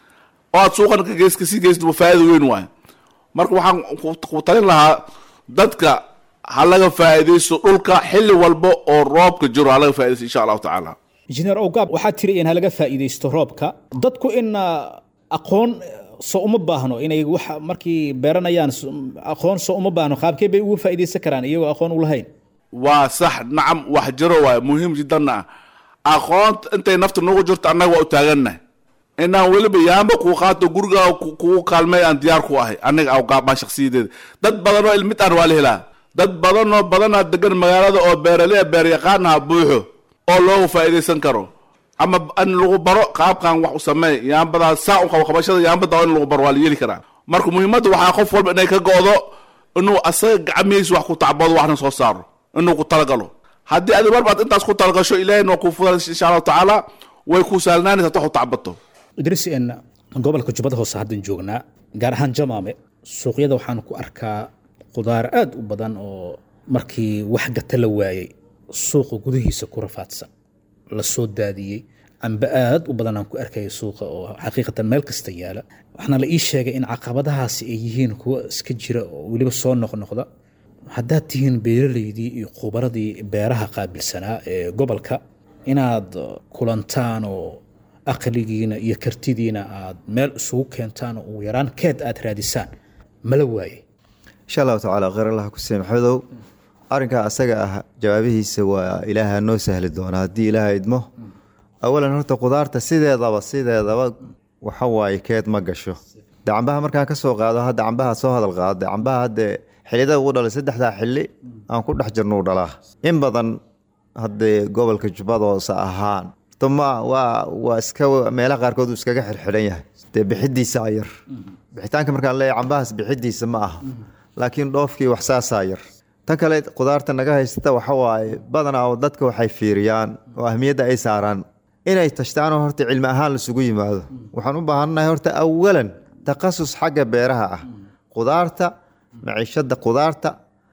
oo aad suuqan ka gees kasii geysid waa faa'iida weyn waayo marka waxaan ku talin lahaa dadka ha laga faa'iidaysto dhulka xilli walba oo roobka jiro ha laga faa'iidaysto insha allahu tacaala injineer owgaab waxaad tiri in halaga faa'iidaysto roobka dadku in aqoon soo uma baahno inay wax markii beeranayaan aqoon soo uma baahno qaabkee bay uga faa'iidaysan karaan iyagoo aqoon u lahayn waa sax nacam wax jiro waayo muhiim jiddanna ah aqoonta intay nafta nagu jirto annaga waa u taagannahay inaan weliba yaamba kuu qaato gurigaa kugu kaalmay aan diyaar ku ahay aniga awgaabaan shaksiyadeeda dad badanoo ilmid aan waa la helaa dad badanoo badanaa degan magaalada oo beeralea beer yaqaanaha buuxo oo looga faa'iidaysan karo ama in lagu baro qaabkan wax u sameey yaambadaa saa u qabo qabashada yaambada in lagu baro waa la yeeli karaa marka muhiimadda waxaa qof walba inay ka go'do inuu asaga gacmihiisa wax ku tacbado waxna soo saaro inuu ku talagalo haddii adi marbaad intaas ku talagasho ilahayna waa kuu fudan insha allahu tacaala way kuu saalnaanaysa wax u tacbato idris n gobolka jubbada hoose haddan joognaa gaar ahaan jamaame suuqyada waxaan ku arkaa khudaar aad u badan oo markii wax gata la waayey suuqa gudihiisa ku rafaadsan la soo daadiyey amba aad u badan aan ku arkaya suuqa oo xaqiiqatan meel kasta yaala waxaana la ii sheegay in caqabadahaasi ay yihiin kuwo iska jira oo weliba soo noqnoqda haddaad tihiin beeraleydii iyo khubaradii beeraha qaabilsanaa ee gobolka inaad kulantaan oo aqligiina iyo kartidiina aad meel isugu keentaan oo ugu yaraan keed aad raadisaan mala waaye insha allahu tacaala kheyr allah ku siiy maxamedow arrinkaa asaga ah jawaabihiisa waa ilaaha noo sahli doona haddii ilaaha idmo awalan horta khudaarta sideedaba sideedaba waxa waaye keed ma gasho de cambaha markaan ka soo qaado hadda cambaha soo hadal qaada cambaha hadde xilliyada uu dhalay saddexdaa xilli aan ku dhex jirno uu dhalaa in badan haddee gobolka jubbada hoose ahaan tuma waa waa iska meelaha qaarkood uu iskaga xirxidhan yahay dee bixidiisa yar bixitaanka markaan leeyahay cambahaas bixidiisa ma aha laakiin dhoofkii wax saasaa yar tan kale qudaarta naga haysata waxa waaye badanaa oo dadka waxay fiiriyaan oo ahmiyadda ay saaraan inay tashtaanoo horta cilmi ahaan laisugu yimaado waxaan u baahannahay horta awalan takhasus xagga beeraha ah qudaarta maciishada qudaarta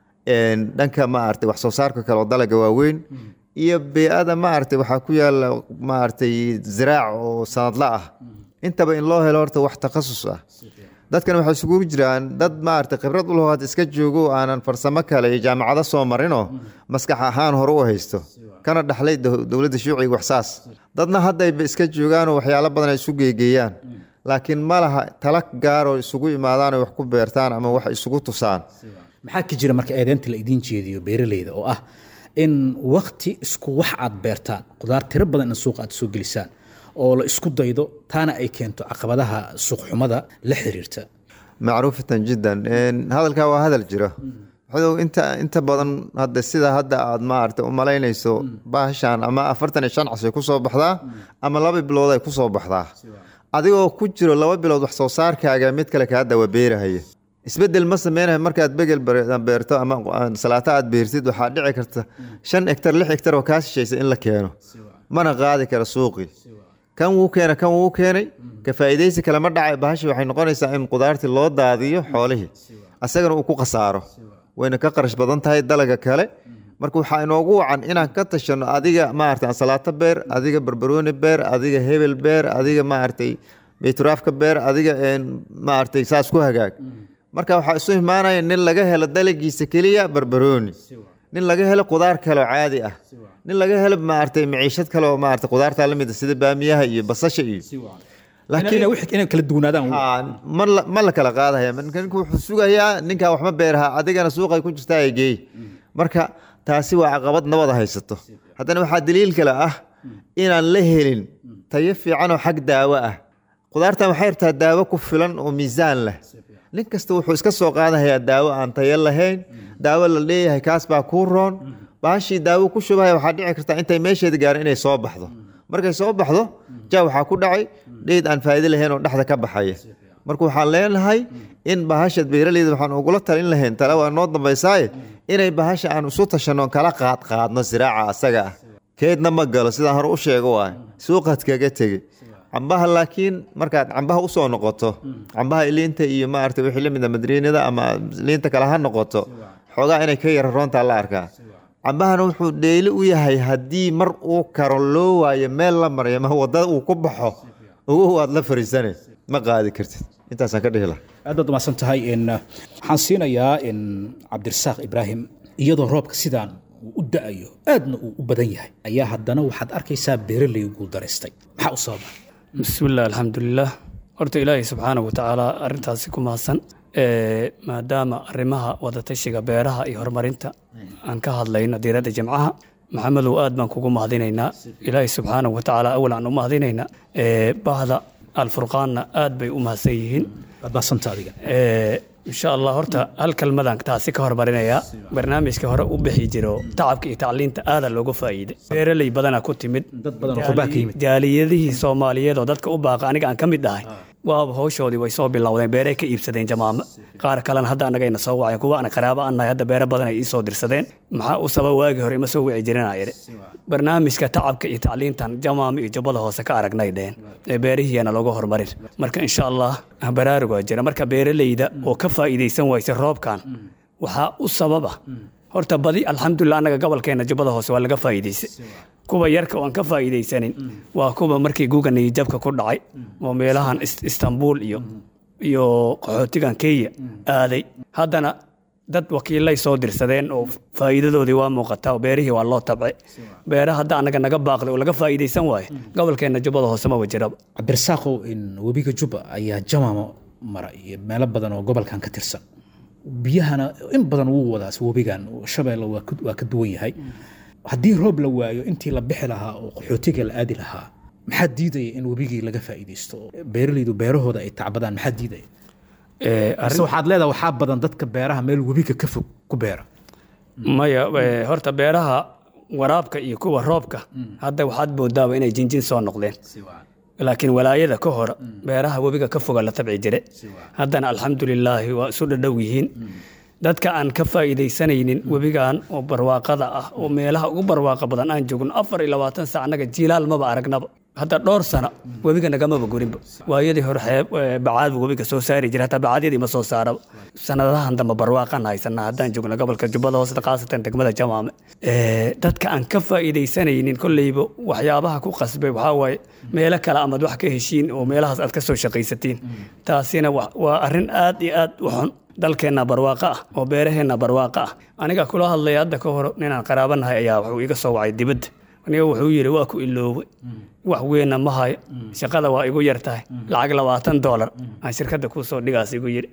dhanka maaragtay wax soo saarka kale oo dalaga waaweyn iyo bee-ada maaragtay waxaa ku yaala maaragtay ziraac oo sanadla ah intaba in loo helo horta wax takhasus ah dadkan waxay isugu jiraan dad maaragtay khibrad u lahood iska joogo aanan farsamo kale iyo jaamacado soo marinoo maskax ahaan hore u haysto kana dhaxlay dowladda shuuciga waxsaas dadna haddayba iska joogaanoo waxyaalo badan ay isu geegeeyaan laakiin ma laha tala gaaroo isugu imaadaan oo wax ku beertaan ama wax isugu tusaan maxaa ka jira marka eedeynta la idiin jeediyo beeraleyda oo ah in wakti isku wax aad beertaan qudaar tiro badan in suuqa aad soo gelisaan oo la isku daydo taana ay keento caqabadaha suuqxumada la xiriirta macruufatan jiddan hadalkaa waa hadal jiro waxadow inta inta badan hadda sida hadda aad maaragtay u malaynayso baashaan ama afartan iyo shan casay ku soo baxdaa ama laba bilood ay ku soo baxdaa adigoo ku jiro laba bilood wax soo saarkaaga mid kale kaa dawa beerahaya isbedel ma sameynayo markaad begel beerto ama salaato aad beertid waxaa dhici karta shan hegtar lix hegtar oo kaa shishaysa in la keeno mana qaadi kara suuqii kan wuu keena kan wuu keenay ka faa'iidaysi kale ma dhacay bahashi waxay noqonaysaa in qudaartii loo daadiyo xoolihii asagana uu ku khasaaro wayna ka qarash badan tahay dalaga kale marka waxaa inoogu wacan inaan ka tashano adiga maaragtay ansalaato beer adiga barbarooni beer adiga hebel beer adiga maaragtay bayturaafka beer adiga maaragtay saas ku hagaag marka waxaa isu imaanaya nin laga helo dalagiisa keliya barbarooni nin laga helo qudaar kale oo caadi ah nin laga helo maaragtay maciishad kale oo maaragtay qudaarta la mid ah sida baamiyaha iyo basasha iyo inay kala duwanaadaan ma la kala qaadaya ninku wuxuu sugayaa ninkaa waxma beeraha adigana suuqay ku jirtaa ay geey marka taasi waa caqabad nabada haysato haddana waxaa daliil kale ah inaan la helin tayo fiican oo xag daawo ah qudaartan waxay rabtaa daawo ku filan oo miisaan leh nin kasta wuxuu iska soo qaadahayaa daawo aan tayo lahayn daawo la leeyahay kaas baa kuu roon baashii daawo ku shubahaya waxaa dhici karta intay meesheeda gaaran inay soo baxdo markay soo baxdo ja waxaa ku dhacay dheyd aan faa'iido lahayn oo dhexda ka baxaya marka waxaan leenahay in bahasha beeraleyda waxaan ugula talin lahayn tale waa noo dambaysaaye inay bahasha aan isu tashanno kala qaad qaadno siraaca asaga ah keedna ma galo sidaan hore u sheego waay suuqaad kaga tegey cambaha laakiin markaad cambaha usoo noqoto cambaha liinta iyo maarata wixii la mid a madriinada ama liinta kale ha noqoto xoogaa inay ka yara roontaa la arkaa cambahana wuxuu dheeli u yahay haddii mar uu karo loo waayo meel la maryo ma wadada uu ku baxo ugu waad la fariisane ma qaadi kartid intaasaan ka dhihi laha aad baad umahadsan tahay waxaan siinayaa cabdirasaaq ibraahim iyadoo roobka sidaan uu u da-ayo aadna uu u badan yahay ayaa haddana waxaad arkaysaa beeraley guuldaraystay maxaa u sababa bismillaah alxamdulilah horta ilaahay subxaana wa tacaala arrintaasi ku mahadsan maadaama arrimaha wadatashiga beeraha iyo horumarinta aan ka hadlayno diiradda jimcaha maxamedow aad baan kugu mahadinaynaa ilaahay subxaana wa tacaala awal aan u mahadinaynaa bahda alfurqaanna aad bay u mahadsan yihiin waad mahadsantaa adiga insha allah horta hal kalmadaan taasi ka hormarinayaa barnaamijka hore u bixi jiro tacabka iyo tacliinta aada looga faa'iiday beeraley badana ku timid dad badan oo qurbaa ka yimid jaaliyadihii soomaaliyeed oo dadka u baaqa aniga aan ka mid ahay waaba hawshoodii way soo bilowdeen beeray ka iibsadeen jamaamo qaar kalena hadda annagayna soo waceen kuwa ana qaraabo aan nahay hadda beero badan ay ii soo dirsadeen maxaa u sabab waagii hore ima soo wici jirin ayidhi barnaamijka tacabka iyo tacliintan jamaamo iyo jubbada hoose ka aragnay dheen ee beerihiiyana looga horumarin marka insha allah baraarug waa jira marka beeraleyda oo ka faa'iidaysan waysa roobkan waxaa u sababa horta badi alxamdulilah annaga gobolkeena jubbada hoose waa laga faa'iidaysay kuwa yarka oo aan ka faa'iidaysanin waa kuwa markii guga niyijabka ku dhacay oo meelahan istanbul iyo iyo qaxootigan kenya aaday haddana dad wakiilay soo dirsadeen oo faa'iidadoodii waa muuqataa oo beerihii waa loo tabcay beera hadda annaga naga baaqday oo laga faa'iidaysan waayo gobolkeena jubbada hoose maba jiraba cabdirasaaqow in webiga jubba ayaa jamaamo mara iyo meelo badan oo gobolkan ka tirsan biyahana in badan wuu wadaas webigan shabeelle waa ka duwan yahay haddii roob la waayo intii la bixi lahaa oo qaxootiga la aadi lahaa maxaa diidaya in webigii laga faa'iidaysto beeraleydu beerahooda ay tacbadaan maxaa diidaya Eh, mise arrin- waxaad leedahay waxaa badan dadka beeraha meel webiga ka fog ku beera maya eh, horta beeraha waraabka iyo kuwa roobka hadda waxaad moodaaba inay jinjin soo noqdeen laakiin walaayada ka hor beeraha webiga ka foga la tabci jire haddana alxamdulilaahi waa isu dhadhow yihiin dadka aan ka faa'iidaysanaynin webigan oo barwaaqada ah oo meelaha ugu barwaaqa badan aan joogno afar iyo labaatan sac annaga jiilaal maba aragnaba hadda dhowr sano webiga nagamaba gurinba waayadii hore xeeb eh, bacaad buu webiga soo saari jira hataa bacadyadii ma soo saaraba sanadahan dambe barwaaqan haysanaa haddaan joogno gobolka jubbada hoose khaasatan degmada jamaame Eh, dadka aan ka faa'iidaysanaynin kolleyba waxyaabaha ku qasbay waxaa waaye meelo kale amaad wax ka heshiin oo meelahaas aad ka soo shaqaysatiin taasina wa- waa arrin aad iyo aad u xun dalkeenna barwaaqo ah oo beeraheenna barwaaqo ah aniga kula hadlaya hadda ka hor ninaan qaraabanahay ayaa wuxuu iga soo wacay dibadda aniga wuxuu yidhi waa ku iloobay wax weynna ma hayo shaqada waa igu yar tahay lacag labaatan doolar aan shirkadda kuu soo dhigaas igu yidhi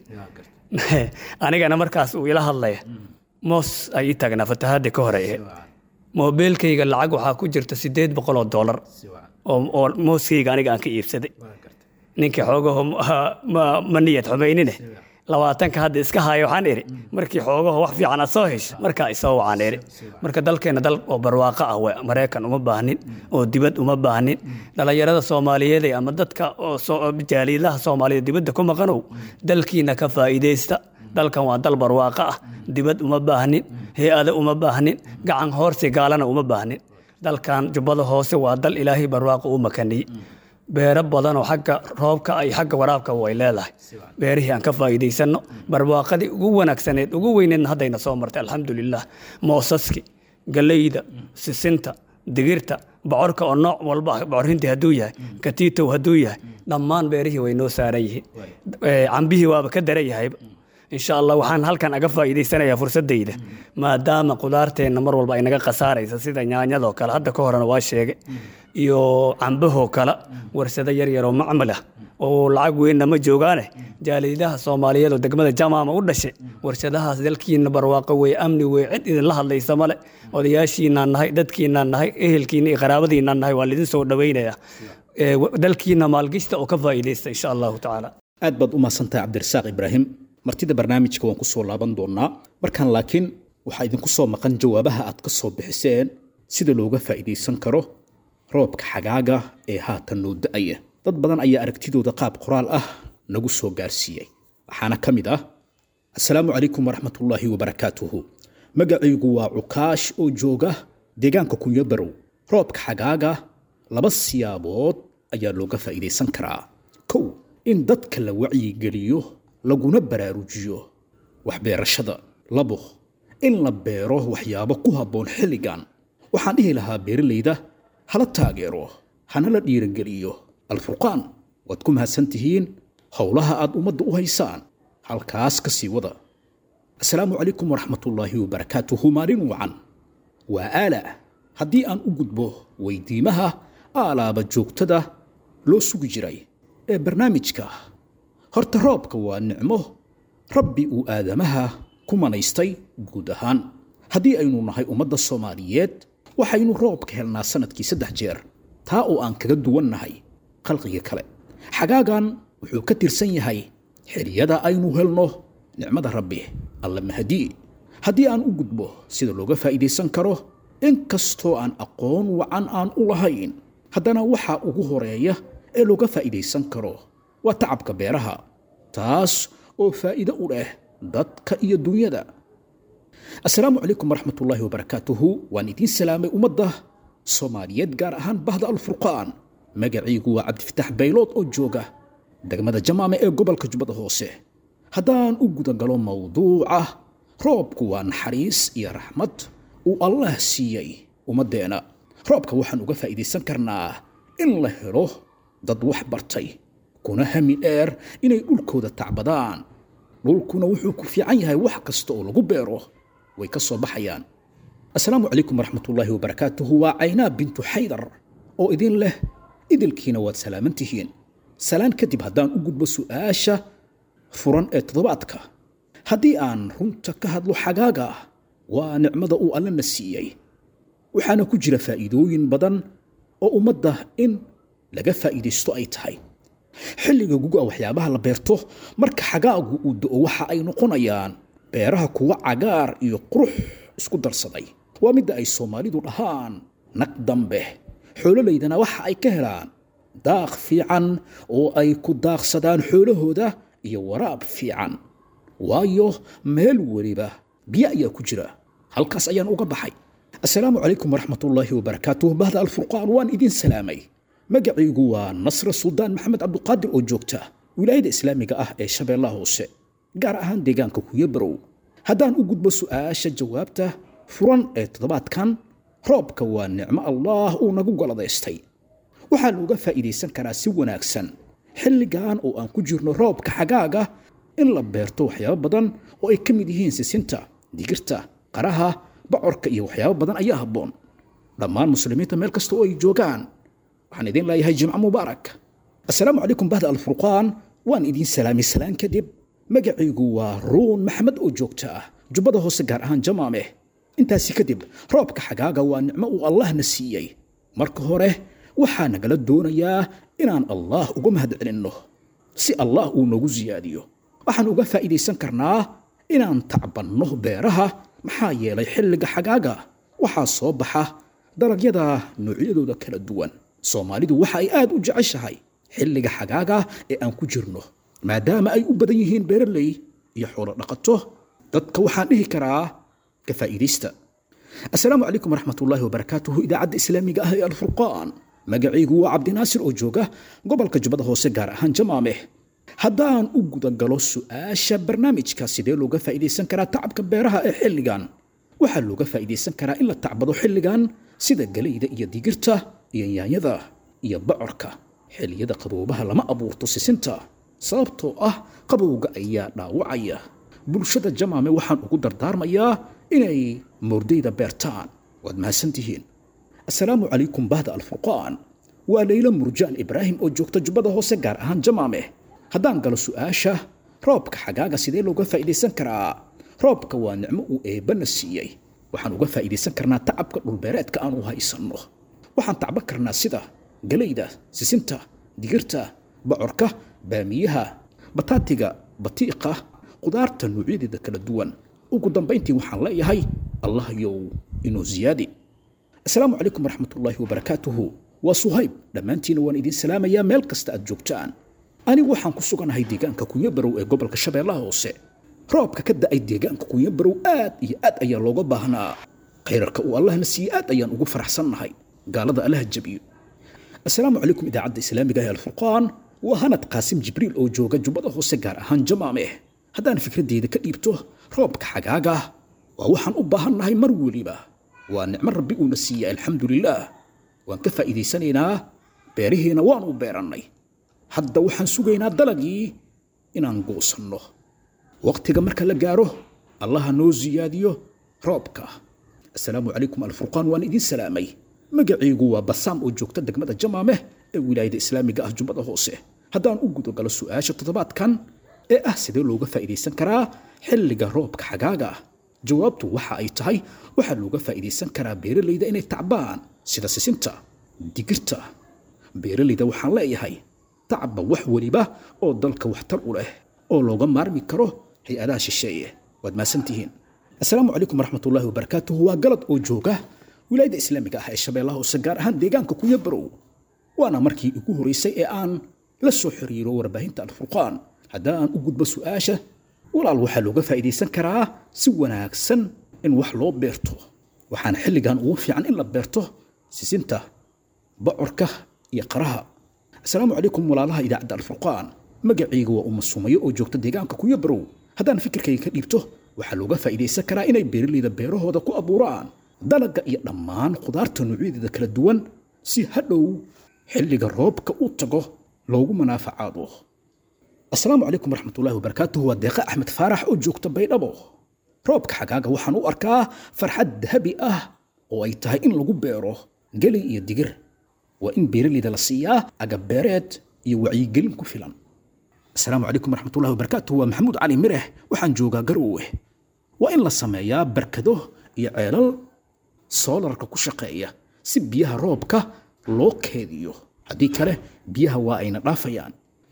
anigana markaas uu ila hadlaya moos ay ii taagnaa fatahaadii ka hore ahayd moobeelkayga lacag waxaa ku jirta sideed boqol oo doolar oo oo mooskayga aniga aan ka iibsaday ninkii xoogaho ma- ma ma niyad xumaynine labaatanka hadda iska haayo waxaan idhi markii xoogaho wax fiican aad soo hesho markaa isoo wacaan idhi marka dalkeenna dal oo barwaaqo ah we maraykan uma baahnin oo dibad uma baahnin dhallinyarada soomaaliyeed ama dadka oo soo- jaaliidaha soomaaliyeed dibadda ku maqanow dalkiina ka faa'iidaysta dalkan waa dal barwaaqo ah dibad uma baahnin hay-ado uma baahnin gacan hoorsi gaalana uma baahnin dalkan jubbada hoose waa dal ilaahay barwaaqo u makaniyey beero badan oo xagga roobka iyo xagga waraabka way leedahay beerihii aan ka faa'iidaysanno barwaaqadii ugu wanaagsaneed ugu weyneedna haddayna soo martay alxamdulilah moosaski galeyda sisinta digirta bocorka oo nooc walba ah bocorhintii hadduu yahay katiitow hadduu yahay dhammaan beerihii way noo saaran yihiin Eh, cambihii waaba ka daran yahayba insha allah waxaan halkan aga faa'iidaysanayaa fursadayda maadaama qudaarteenna mar walba ay naga khasaaraysa sida yaanyadoo kale hadda ka horena waa sheegay iyo cambahoo kale warsado yar yaroo macmal ah oo lacag weynna ma joogaane jaaliidaha soomaaliyeed oo degmada jamaama u dhashay warshadahaas dalkiina barwaaqo wey amni wey cid idinla hadlaysa male odayaashiinaan nahay dadkiinaan nahay ehelkiina iyo qaraabadiinaan nahay waa lidin soo dhowaynayaa Eh, wa- dalkiina maalgishta oo ka faa'iidaysta insha allahu tacaala aad baad u mahadsantahay cabdirasaaq ibraahim martida barnaamijka waan ku soo laaban doonaa markaan laakiin waxaa idinku soo maqan jawaabaha aad ka soo bixiseen sida looga faa'iidaysan karo roobka xagaaga ee haatan noo da'aya dad badan ayaa aragtidooda qaab qoraal ah nagu soo gaarsiiyey waxaana ka mid ah asalaamu calaykum waraxmatullaahi wabarakaatuhu magacaygu waa cukaash oo jooga deegaanka kunyabarow roobka xagaaga laba siyaabood ayaa looga faa'iidaysan karaa kow in dadka la wacyigeliyo laguna baraarujiyo waxbeerashada labo in la beero waxyaabo ku habboon xilligan waxaan dhihi lahaa beeralayda hala taageero hana la dhiirageliyo alfurqaan waad ku mahadsan tihiin howlaha aad ummadda u haysaan halkaas ka sii wada asalaamu calaykum waraxmatullaahi wabarakaatuhu maalin wacan waa aala haddii aan u gudbo weydiimaha aalaaba joogtada loo sugi jiray ee barnaamijka horta roobka waa nicmo rabbi uu aadamaha ku manaystay guud ahaan haddii aynu nahay ummadda soomaaliyeed waxaynu roobka helnaa sannadkii saddex jeer taa oo aan kaga duwan nahay khalqiga kale xagaagan wuxuu ka tirsan yahay xiliyada aynu helno nicmada rabbi alla mahadii haddii aan u gudbo sida looga faa'iidaysan karo inkastoo aan aqoon wacan aan u lahayn haddana waxa ugu horeeya ee looga faa'iidaysan karo waa tacabka beeraha taas oo faa'iido u leh dadka iyo dunyada asalaamu calaykum waraxmatullaahi wabarakaatuhu waan idiin salaamay ummadda soomaaliyeed gaar ahaan bahda alfurqaan magaciigu waa cabdifitaax baylood oo jooga degmada jamaame ee gobolka jubbada hoose haddaan u gudagalo mowduuca roobku waa naxariis iyo raxmad uu allah siiyey ummaddeena roobka waxaan uga faa'iidaysan karnaa in la helo dad wax bartay kuna hami dheer inay dhulkooda tacbadaan dhulkuna wuxuu ku fiican yahay wax kasta oo lagu beero way ka soo baxayaan asalaamu calaykum waraxmatullaahi wabarakaatuhu waa caynaa bintu xaydar oo idin leh idilkiina waad salaaman tihiin salaan kadib haddaan u gudbo su'aasha furan ee toddobaadka haddii aan runta ka hadlo xagaaga waa nicmada uu allana siiyey waxaana ku jira faa'iidooyin badan oo ummadda in laga faa'iidaysto ay tahay xilliga guga waxyaabaha la beerto marka xagaagu uu do-o waxa ay noqonayaan beeraha kuwa cagaar iyo qurux isku darsaday waa midda ay soomaalidu dhahaan naq dambe xoololaydana waxa ay ka helaan daaq fiican oo ay ku daaqsadaan xoolahooda iyo waraab fiican waayo meel weliba biyo ayaa ku jira halkaas ayaan uga baxay assalaamu calaykum waraxmatullaahi wabarakaatuh bahda alfurqaan waan idin salaamay magacaygu waa nasre suldaan maxamed cabduqaadir oo joogta wilaayada islaamiga ah ee shabeellaha hoose gaar ahaan deegaanka kuyabarow haddaan u gudbo su'aasha jawaabta furan ee toddobaadkan roobka waa nicmo allaah uu nagu goladaystay waxaa looga faa'iidaysan karaa si wanaagsan xilligan oo aan ku jirno roobka xagaaga in la beerto waxyaabo badan oo ay ka mid yihiin sisinta digirta qaraha bocorka iyo waxyaabo badan ayaa habboon dhammaan muslimiinta meel kasta oo ay joogaan waxaan idin leeyahay jimco mubaarak assalaamu calaykum bahda alfurqaan waan idiin salaamay salaan kadib magacaygu waa ruun maxamed oo joogta ah jubbada hoose gaar ahaan jamaameh intaasi kadib roobka xagaaga waa nicmo uu allahna siiyey marka hore waxaa nagala doonayaa inaan allah uga mahadcelinno si allah uu noogu siyaadiyo waxaan uga faa'iidaysan karnaa inaan tacbanno beeraha maxaa yeelay xilliga xagaaga waxaa soo baxa dalagyada noocyadooda kala duwan soomaalidu waxa ay aad u jeceshahay xilliga xagaaga ee aan ku jirno maadaama ay u badan yihiin beeraley iyo xoolo dhaqato dadka waxaan dhihi karaa ka faa'iidaysta assalaamu calaykum waraxmatullaahi wabarakaatuhu idaacadda islaamiga ah ee alfurqaan magacaygu waa cabdinaasir oo jooga gobolka jubbada hoose gaar ahaan jamaameh haddaan u gudagalo su'aasha barnaamijka sidee looga faa'iidaysan karaa tacabka beeraha ee xilligan waxaa looga faa'iidaysan karaa in la tacbado xilligan sida galayda iyo digirta iyo yaanyada iyo bocorka xilliyada qaboobaha lama abuurto sisinta sababtoo ah qabowga ayaa dhaawacaya bulshada jamaame waxaan ugu dardaarmayaa inay moordayda beertaan waad mahadsantihiin assalaamu calaykum bahda alfurqaan waa leyla murjaan ibraahim oo joogta jubbada hoose gaar ahaan jamaame haddaan galo su'aasha roobka xagaaga sidee looga faa'iidaysan karaa roobka waa nicmo uu eebbana siiyey waxaan uga faa'iidaysan karnaa tacabka dhulbeereedka aan u haysanno waxaan tacban karnaa sida galayda sisinta digirta bocorka baamiyaha bataatiga batiiqa qudaarta noocyadeeda kala duwan ugu dambayntii waxaan leeyahay allah yow inuu ziyaadi assalaamu calaykum waraxmatullaahi wabarakaatuhu waa suhayb dhammaantiina waan idiin salaamayaa meel kasta aad joogtaan anigu waxaan ku suganahay deegaanka kunyabarow ee gobolka shabeellaha hoose roobka ka da'ay deegaanka kunyabarow aad iyo aad ayaa looga baahnaa khayrarka uu allahna siiyey aad ayaan ugu faraxsannahay gaalada allaha jabiyo assalaamu calaykum idaacadda islaamiga ee alfurqaan waa hanad qaasim jibriil oo jooga jubbada hoose gaar ahaan jamaameh haddaan fikradeyda ka dhiibto roobka xagaaga waa waxaan u baahannahay mar weliba waa nicmo rabbi uuna siiyey alxamdulilaah waan ka faa'iidaysanaynaa beerihiina waanu beerannay hadda waxaan sugaynaa dalagii inaan goosanno waqtiga marka la gaaro allaha noo siyaadiyo roobka assalaamu calaykum alfurqaan waan idiin salaamay magacaygu waa basaam oo joogta degmada jamaameh ee wilaayada islaamiga ah jubbada hoose haddaan u gudagalo su'aasha toddobaadkan ee ah sidee looga faa'iidaysan karaa xilliga roobka xagaaga ah jawaabtu waxa ay tahay waxaa looga faa'iidaysan karaa beeralayda inay tacbaan sida sisinta digirta beeralayda waxaan leeyahay tacba wax weliba oo dalka waxtar u leh oo looga maarmi karo hay-adaha shisheeye waad mahadsantihiin assalaamu calaykum waraxmatullaahi wabarakaatuhu waa galad oo jooga wilaayada islaamiga ah ee shabeellaha hoose gaar ahaan deegaanka kunyabarow waana markii ugu horeysay ee aan la soo xiriiro warbaahinta alfurqaan haddaan u gudbo su'aasha walaal waxaa looga faa'iidaysan karaa si wanaagsan in wax loo beerto waxaana xilligan ugu fiican in la beerto sisinta bocorka iyo qaraha assalaamu calaykum walaalaha idaacadda alfurqaan magacayga waa uma sumayo oo joogta deegaanka kunyabarow haddaan fikirkayga ka dhiibto waxaa looga faa'iidaysan karaa inay beeralayda beerahooda ku abuuraan dalagga iyo dhammaan khudaarta noocyadeeda kala duwan si hadhow xilliga roobka u tago loogu manaafacaado assalaamu calaykum waraxmatullaahi wabarakaatuhu waa deeqa axmed faarax oo joogta baydhabo roobka xagaaga waxaan u arkaa farxad dahabi ah oo ay tahay in lagu beero gelay iyo digir waa in beeralayda la siiyaa agabeereed iyo wacyigelin ku filan assalaamu calaykum waraxmatullahi wabarakaatuhu waa maxamuud cali mireh waxaan joogaa garoowe waa in la sameeyaa barkado iyo ceelal soolarka ku shaqeeya si biyaha roobka loo keediyo haddii kale biyaha waa ayna dhaafayaan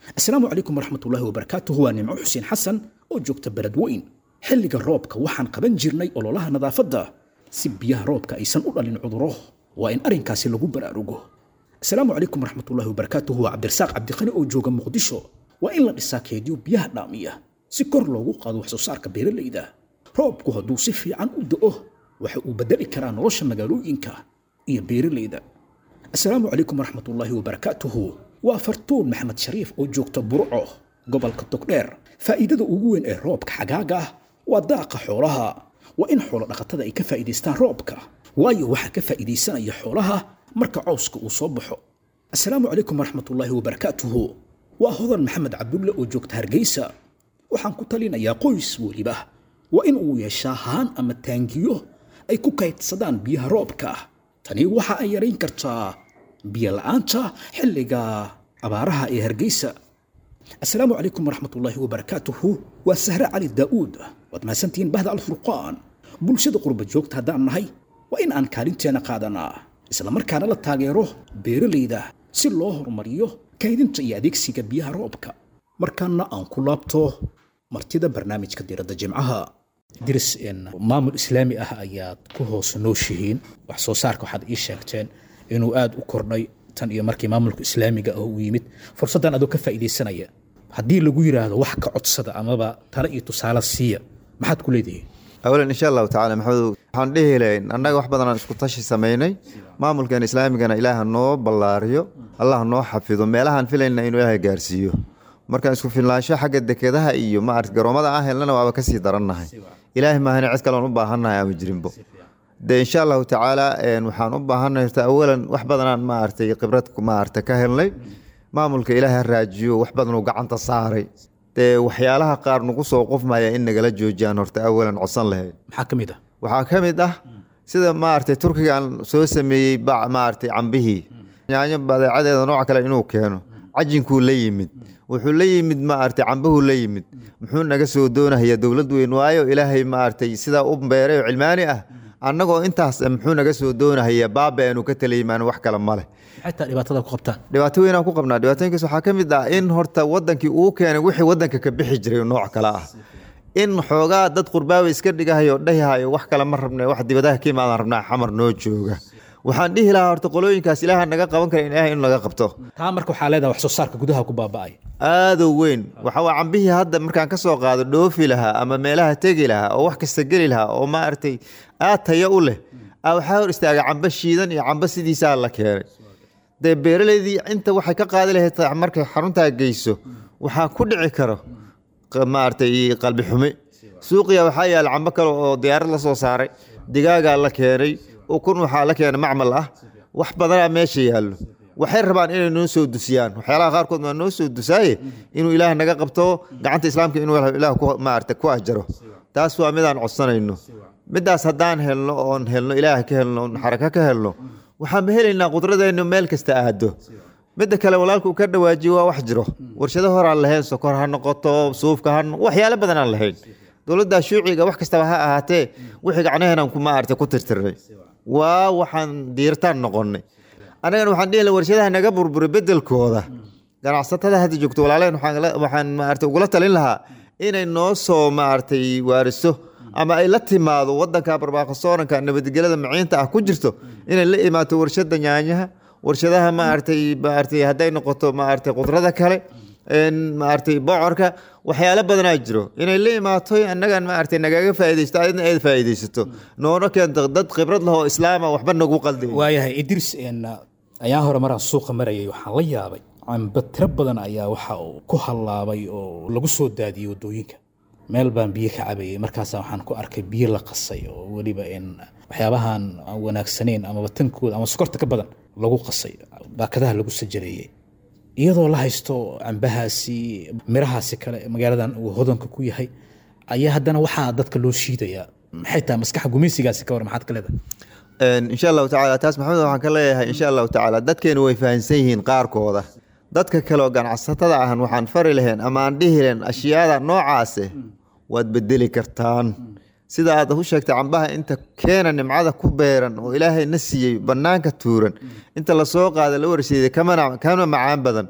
asalaamu calaykum waraxmatullaahi wabarakaatuhu waa nimco xuseen xasan oo joogta beled weyn xilliga roobka waxaan qaban jirnay ololaha nadaafadda si biyaha roobka aysan u dhalin cuduro waa in arrinkaasi lagu baraarugo asalaamu calaykum waraxmatullaahi wabarakaatuhu waa cabdirasaaq cabdiqani oo jooga muqdisho waa in la dhisaa keedyo biyaha dhaamiya si kor loogu qaado wax soo saarka beeralayda roobku hadduu si fiican u da'o waxa uu bedeli karaa nolosha magaalooyinka iyo beeralayda asalaamu calaykum waraxmatullaahi wabarakaatuhu waa fartuun maxamed shariif oo joogta burco gobolka togdheer faa'iidada ugu weyn ee roobka xagaaga ah waa daaqa xoolaha waa in xoolo dhaqatada ay ka faa'iidaystaan roobka waayo waxaa ka faa'iidaysanaya xoolaha marka cawska uu soo baxo asalaamu calaykum waraxmatullaahi wabarakaatuhu waa hodan maxamed cabdulle oo joogta hargeysa waxaan ku talinayaa qoys weliba waa in uu yeeshaa haan ama taangiyo ay ku kaydsadaan biyaha roobka tani waxa ay yarayn kartaa biyo la'aanta xilliga abaaraha ee hargeysa asalaamu calaykum waraxmatullaahi wabarakaatuhu waa sahre cali daa'uud waad mahadsantihiin bahda alfurqaan bulshada qurba joogta haddaan nahay waa in aan kaalinteena qaadanaa islamarkaana la taageero beeralayda si loo horumariyo kaydinta iyo adeegsiga biyaha roobka markaana aan ku laabto martida barnaamijka diiradda jimcaha diris maamul islaami ah ayaad ku hoos nooshihiin wax soo saarka waxaad ii sheegteen inuu aada u kordhay tan iyo markii maamulka islaamiga ah uu yimid fursaddan adoo ka faa'iidaysanaya haddii lagu yidhaahdo wax ka codsada amaba tale iyo tusaale siiya maxaad ku leedihiin awalan insha allahu tacala maxamedow waxaan dhihi lahayn annaga wax badanaan isku tashi samaynay maamulkan islaamigana ilaaha noo ballaariyo allah noo xafido meelahaan filayna inuu ilaahay gaarsiiyo markaan isku filnaansho xagga dekedaha iyo maarata garoomada aan helnana waaba kasii darannahay ilaahay maahane cid kaleon u baahannahay ama jirinbo de insha allahu tacaala waxaan u baahannahay horta awalan wax badanaan maaragtay khibrad maarata ka helnay maamulka ilaahay ha raajiyo wax badanuu gacanta saaray dee waxyaalaha qaar nagu soo qofmaya in nagala joojiyaan horta awalan codsan lahayd maxaa ka mid ah waxaa ka mid ah sida maaragtay turkigaan soo sameeyey bac maaragtay cambihii yaanyo badeecadeeda nooc kale inuu keeno cajinkuu la yimid wuxuu la yimid maaragtay cambuhuu la yimid muxuu naga soo doonahaya dowlad weyn waayo ilaahay maaragtay sidaa u beeray oo cilmaani ah annagoo intaas muxuu naga soo doonahaya baaba aanu ka talayimaan wax kale male xataa dhibaatada ku qabtaan dhibaato weynaan ku qabnaa dhibaatooyinkaas waxaa ka mid ah in horta wadankii uu keenay wixii wadanka ka bixi jiray nooc kale ah in xoogaa dad qurbaaba iska dhigahayo dhahihayo wax kale ma rabna wax dibadaha ka imaadaan rabnaa xamar noo jooga waxaan dhihi lahaa horta qolooyinkaas ilaaha naga qaban kara ilaahay in laga qabto taa marka waxaa leedahay wax soo saarka gudaha ku baaba'ay aadoo weyn waxawaa cambihii hadda markaan ka soo qaado dhoofi lahaa ama meelaha tegi lahaa oo wax kasta geli lahaa oo maaragtay aad tayo u leh waxaa hor istaagay cambo shiidan iyo cambo sidiisaa la keenay dee beeraleydii inta waxay ka qaadi lahayd markay xaruntaa geyso waxaa ku dhici karo maaragtay qalbi xumi suuqiya waxaa yaala cambo kale oo diyaarad la soo saaray digaagaa la keenay ukun waxaa la keenay macmal ah wax badanaa meesha yaallo waxay rabaan inay noo soo dusiyaan waxyaalaha qaarkood waa noo soo dusaaye inuu ilaah naga qabto gacanta islaamka inuu ilaah maarata ku ajaro taas waa midaan codsanayno midaas haddaan helno oon helno ilaah ka helno oon xarako ka helno waxaanba helaynaa qudradeennu meel kasta aado midda kale walaalka uu ka dhawaajiye waa wax jiro warshado horaan lahayn sokor ha noqoto suufka ha waxyaalo badan aan lahayn dowladda shuuciga wax kastaba ha ahaatee wixii gacnaheenaan ku maarata ku tirtirnay waa waxaan diirtaan noqonnay annagana waxaan dhihi laha warshadaha naga burburay bedelkooda ganacsatada hadda joogto walaaleen waxaan maarata ugula talin lahaa inay noo soo maaragtay waariso ama ay la timaado wadanka barbaaqasooranka nabadgelada maciinta ah ku jirto inay la imaato warshada yaanyaha warshadaha maaragtay maaragtay hadday noqoto maaragtay qudrada kale maaragtay bocorka waxyaalo badanaa jiro inay la imaato annagan maaragtay nagaga faaidaysto adna aad faa'iidaysato noona keento dad khibrad lahoo islaama waxba nagu qalday waayahay idris ayaa hore maraan suuqa marayay waxaan la yaabay cambe tiro badan ayaa waxa uu ku hallaabay oo lagu soo daadiyey waddooyinka meel baan biyo ka cabayay markaasa waxaan ku arkay biyo la qasay oo weliba waxyaabahan aan wanaagsanayn amaba tankooda ama sokorta ka badan lagu qasay baakadaha lagu sajareeyey iyadoo la haysto cambahaasi mirahaasi kale magaaladan uu hodanka ku yahay ayaa haddana waxaa dadka loo shiidayaa maxay tahay maskaxa gumaysigaasi ka war maxaad ka leedahay insha allahu tacala taas maxamed waxaan ka leeyahay insha allahu tacaala dadkeenu way fahamsan yihiin qaarkooda dadka kale oo ganacsatada ahan waxaan fari lahayn ama aan dhihi lahayn ashyaada noocaase waad bedeli kartaan sida aad u sheegtay cambaha inta keena nimcada ku beeran oo ilaahay na siiyey bannaanka tuuran inta lasoo qaada la warseeday kana macaan badan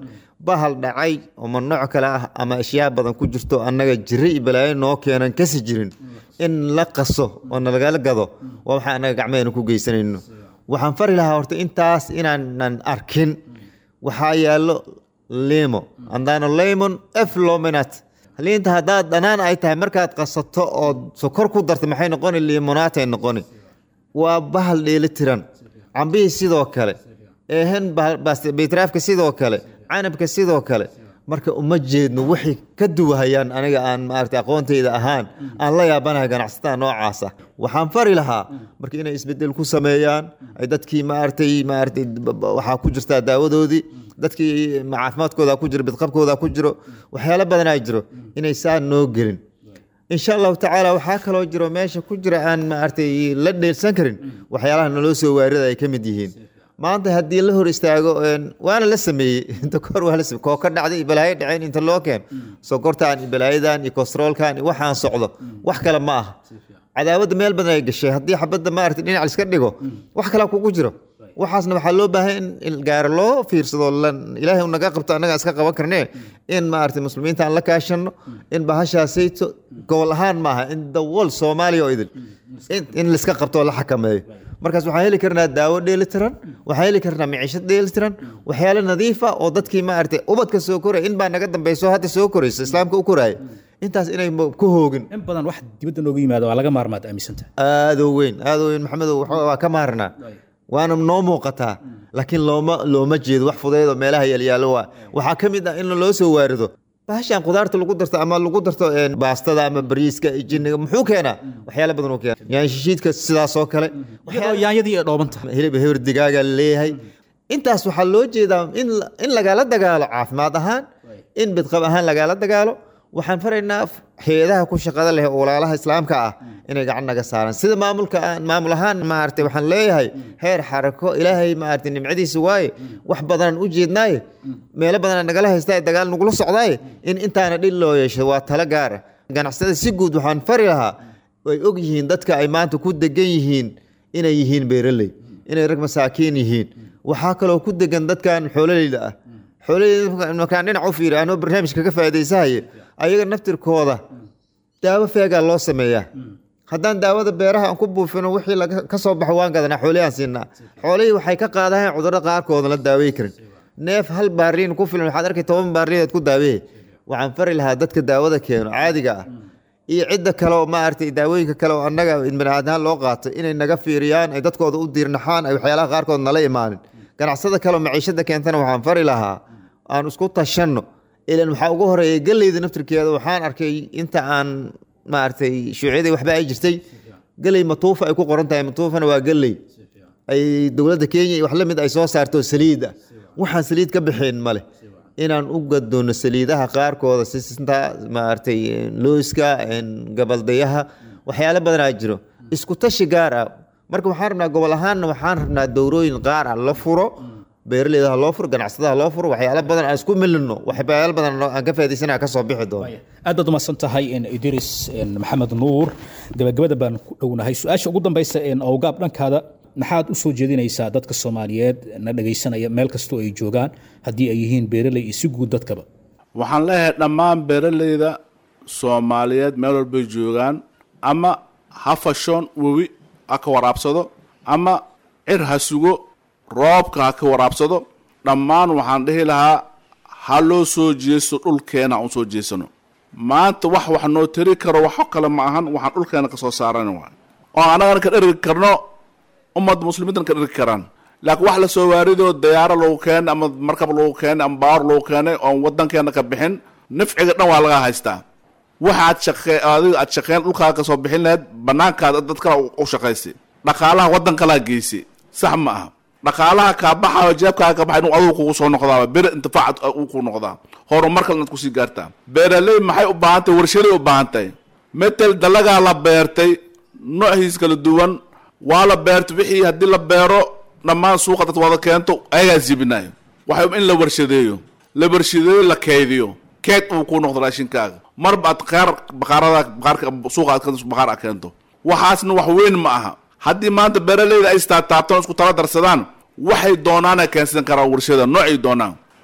bahal dhacay ama nooc kale ah ama ashyaa badan ku jirto annaga jiri iyo balaayo noo keenan kasi jirin in la qaso oo nalagala gado waa waxaa annaga gacmeena ku geysanayno waxaan fari lahaa horta intaas inaanan arkin waxaa yaallo limo andaano lemon f lominat liinta haddaad dhanaan ay tahay markaad qasato oo sokor ku darta maxay noqoni limonatay noqoni waa bahal dheeli tiran cambihii sidoo kale eehen baytraafka sidoo kale canabka sidoo kale marka uma jeedno waxay ka duwahayaan aniga aan maarata aqoontayda ahaan aan la yaabanahay ganacsatada noocaas ah waxaan fari lahaa marka inay isbedel ku sameeyaan ay dadkii maaragtay maaragtay waxaa ku jirtaa daawadoodii dadkii caafimaadkooda ku jiro bidqabkooda ku jiro waxyaalo badanaa jiro inay saa noo gelin insha allahu tacaala waxaa kaloo jiro meesha ku jira aan maaragtay la dheelsan karin waxyaalaha naloo soo waarida ay ka mid yihiin maanta haddii la hor istaago waana la sameeyey inta kahor waa la sameeyey koo ka dhacday iyo balaayo dhaceen inta loo keen sokortan iyo balaayadan iyo kolestaroolkan iyo waxaan socdo wax kale ma aha cadaawadda meel badan ay gashay haddii xabadda maaragtay dhinac liska dhigo wax kalaa kugu jiro waxaasna waxaa loo baahay in gaara loo fiirsado ilaahay naga qabto annaga iska qaban karnee in maaragtay muslimiinta aan la kaashano in bahashaasayto gobol ahaan maaha in the world soomaaliya oo idil in liska qabto oo la xakameeyo markaas waxaan heli karnaa daawo dheelitiran waxaan heli karnaa miciishad dheelitiran waxyaalo nadiifa oo dadkii maaragtay ubadka soo koraya in baa naga dambayso hadda soo koraysa islaamka u koraaya intaas inay ku hoogin in badan wax dibadda nooga yimaado waa laga maarmaad aaminsantahay aadoo weyn aadoo weyn maxamedow waa ka maarnaa waana noo muuqataa laakiin looma looma jeedo wax fudaydoo meelaha yaalyaalo waa waxaa ka mid ah in loo soo waarido bahashan khudaarta lagu darto ama lagu darto baastada ama bariiska jiniga muxuu keenaa waxyaala badan uu keena yaanshishiidka sidaasoo kale iyadoo yaanyadii ay dhooban tahay hilib hewr digaaga leeyahay intaas waxaa loo jeedaa in in lagala dagaalo caafimaad ahaan in bidqab ahaan lagala dagaalo waxaan faraynaa hay-adaha ku shaqada leh oo walaalaha islaamka ah inay gacan naga saaraan sida maamulka maamul ahaan maaragtay waxaan leeyahay heer xarako ilaahay maaragtay nimcadiisa waaye wax badanaan u jeednaaye meelo badanaa nagala haystaa dagaal nagula socdaaye in intaana dhil loo yeesho waa talo gaara ganacsada si guud waxaan fari lahaa way og yihiin dadka ay maanta ku degan yihiin inay yihiin beeraley inay rag masaakiin yihiin waxaa kaloo ku degan dadkan xoololeyda ah xoololeyda markaan dhinac u fiiri anoo barnaamijka ka faa'iidaysahaye ayaga naftirkooda daawo feegaa loo sameeyaa haddaan daawada beeraha aan ku buufino wixii ka soo baxo waan gadanaa xoolihii aan siinaa xoolihii waxay ka qaadaheen cudurro qaarkooda la daawey karin neef hal baariin ku filan waxaad arkay toban baariin ku daaweeye waxaan fari lahaa dadka daawada keeno caadiga ah iyo cidda kale oo maaragtay daawooyinka kale oo annaga baniaadhaan loo qaato inay naga fiiriyaan ay dadkooda u diirnaxaan ay waxyaalaha qaarkood nala imaanin ganacsada kale oo maciishada keentana waxaan fari lahaa aan isku tashanno ilan waxaa ugu horeeya geleyda naftirkeeda waxaan arkay inta aan maaragtay shuuciyadii waxba ay jirtay geley matuufa ay ku qoran tahay matuufana waa geley ay dowladda kenya iyo wax la mid ay soo saarto saliid ah waxaan saliid ka bixin male inaan u gadoono saliidaha qaarkooda sisinta maaragtay looska gabaldayaha waxyaalo badanaa jiro isku tashi gaar ah marka waxaan rabnaa gobol ahaanna waxaan rabnaa dowrooyin qaar ah la furo beeraleyda ha loo furo ganacsada ha loo furo waxyaalo badan aan isku milino waxyaalo badan aan ka faa'iidaysana ka soo bixi doono aad baad umahadsan tahay idris maxamed nuur gabagabada baan ku dhownahay su-aasha ugu dambaysa awgaab dhankaada maxaad u soo jeedinaysaa dadka soomaaliyeed na dhegaysanaya meel kastoo ay joogaan haddii ay yihiin beeraley iyo si guud dadkaba waxaan leeyahay dhammaan beeraleyda soomaaliyeed meel walbay joogaan ama ha fashoon webi ha ka waraabsado ama cir ha sugo roobka ha ka waraabsado dhammaan waxaan dhihi lahaa ha loo soo jeesto dhulkeena aan usoo jeesano maanta wax wax noo tari karo waxo kale ma ahan waxaan dhulkeena ka soo saaran waay oo annagana ka dhergi karno ummadda muslimiintana ka dhergi karaan laakiin wax la soo waaridoo dayaaro lagu keenay ama markab lagu keenay ama baawar lagu keenay oon waddankeena ka bixin nafciga dhan waa laga haystaa waxaad shaqe adiga aad shaqeen dhulkaaga kasoo bixin lahayd banaankaada dad kale u shaqaysay dhaqaalaha waddan kalaa geysay sax ma aha dhaqaalaha kaa baxayo jeebkaaga ka baxay inuu adigu kugu soo noqdaaba beri intifaac uu ku noqdaa horumar kale inaad kusii gaartaa beeraley maxay u baahan tahay warshaday u baahan tahay metel dalagaa la beertay noociis kala duwan waa la beertay wixii haddii la beero dhammaan suuqa dad wada keento ayagaa zibinayo waxay in la warshadeeyo la warshadeeyo la keydiyo keed uu ku noqdo raashinkaaga marba aad qaar baqaarada baqaarka suuqa aad baqaar a keento waxaasna wax weyn ma aha haddii maanta beeraleyda ay istaataabtaan isku tala darsadaan waxay doonaan ay keensan karaan warshada noocay doonaan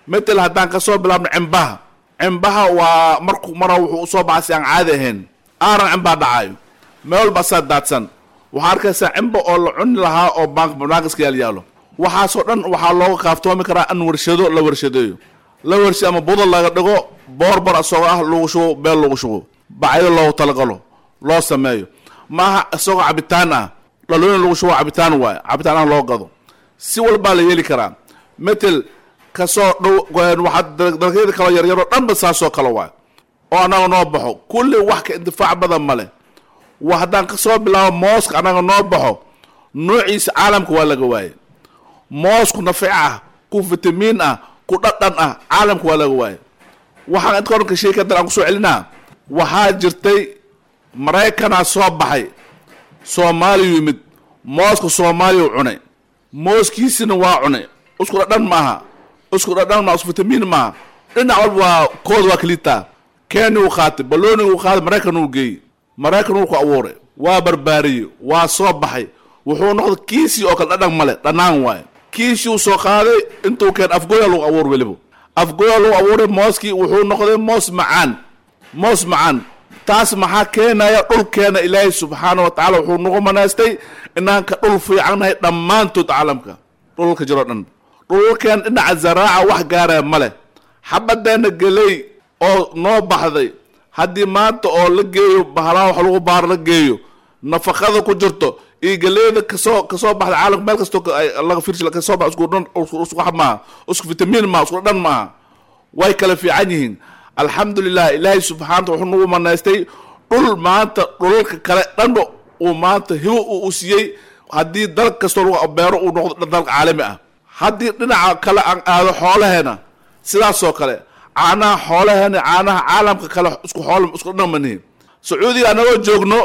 metel haddaan kasoo bilaabno cimbaha cimbaha waa marku mara wuxuu usoo baxay si aan caadi ahayn aaran cimbaa dhacayo meel walba asaa daadsan waxaa arkaysaa cimba oo la cuni lahaa oo banaaqiska yaal yaalo waxaasoo dhan waxaa looga kaaftoomi karaa in warshado la warshadeeyo la warshad ama buda laga dhigo boorbar isagoo ah lagu shubo beel lagu shubo bacyo loogu talagalo loo sameeyo maaha isagoo cabitaan ah dhalooyin lagu shubo cabitaan waayo cabitaan ah loo gado si walbaa la yeeli karaa metel kasoo dhow waxaa dalagyada kaloo yaryaroo dhanba saasoo kale waayo oo annaga noo baxo kulli wax ka intifaac badan ma leh wa haddaan kasoo bilaabo mooska annaga noo baxo noociisa caalamka waa laga waaye moosku nafic ah ku fitamiin ah ku dhadhan ah caalamka waa laga waaye waxaan inta oranka sheekadan aan kusoo celinaa waxaa jirtay maraykanaa soo baxay soomaaliya yimid mooska soomaaliya u cunay mooskiisina waa cunay isku dhadhan maaha isku dhadhan maaha isku fitamiin maaha dhinac walba waa kooda waa kaliitaa kenya uu qaatay balooni uu qaaday maraykan uu geeyey maraykan uu ku abuuray waa barbaariyey waa soo baxay wuxuu noqday kiisii oo kale dhadhan male dhanaan waaye kiishii uu soo qaaday intuu keen afgoya lagu abuur weliba afgoya lagu abuuray mooskii wuxuu noqday moos macaan moos macaan taas maxaa keenaya dhulkeena ilaahay subxaana wa tacala wuxuu nagu manaystay inaan ka dhul fiicannahay dhammaantood caalamka dhulka jiroo dhan dhulkeen dhinaca zaraaca wax gaaraya ma leh xabadeenna geley oo noo baxday haddii maanta oo la geeyo bahalaha wax lagu baaro la geeyo nafaqada ku jirto iyo geleyda kasoo kasoo baxda caalamka meel kastoo laga fiirsi kasoo bax isku dhan isku wax maaha isku fitamiin maaha isku dhan maaha way kala fiican yihiin alxamdulilah ilaahay subxaanata wuxuu nagu manaystay dhul maanta dhulalka kale dhanba uu maanta hibo uu u siiyey haddii dalg kastoo lagu beero uu noqdo dalka caalami ah haddii dhinaca kale aan aado xoolaheena sidaasoo kale caanaha xoolaheena caanaha caalamka kale isku xool isku dhan manihin sacuudiga anagoo joogno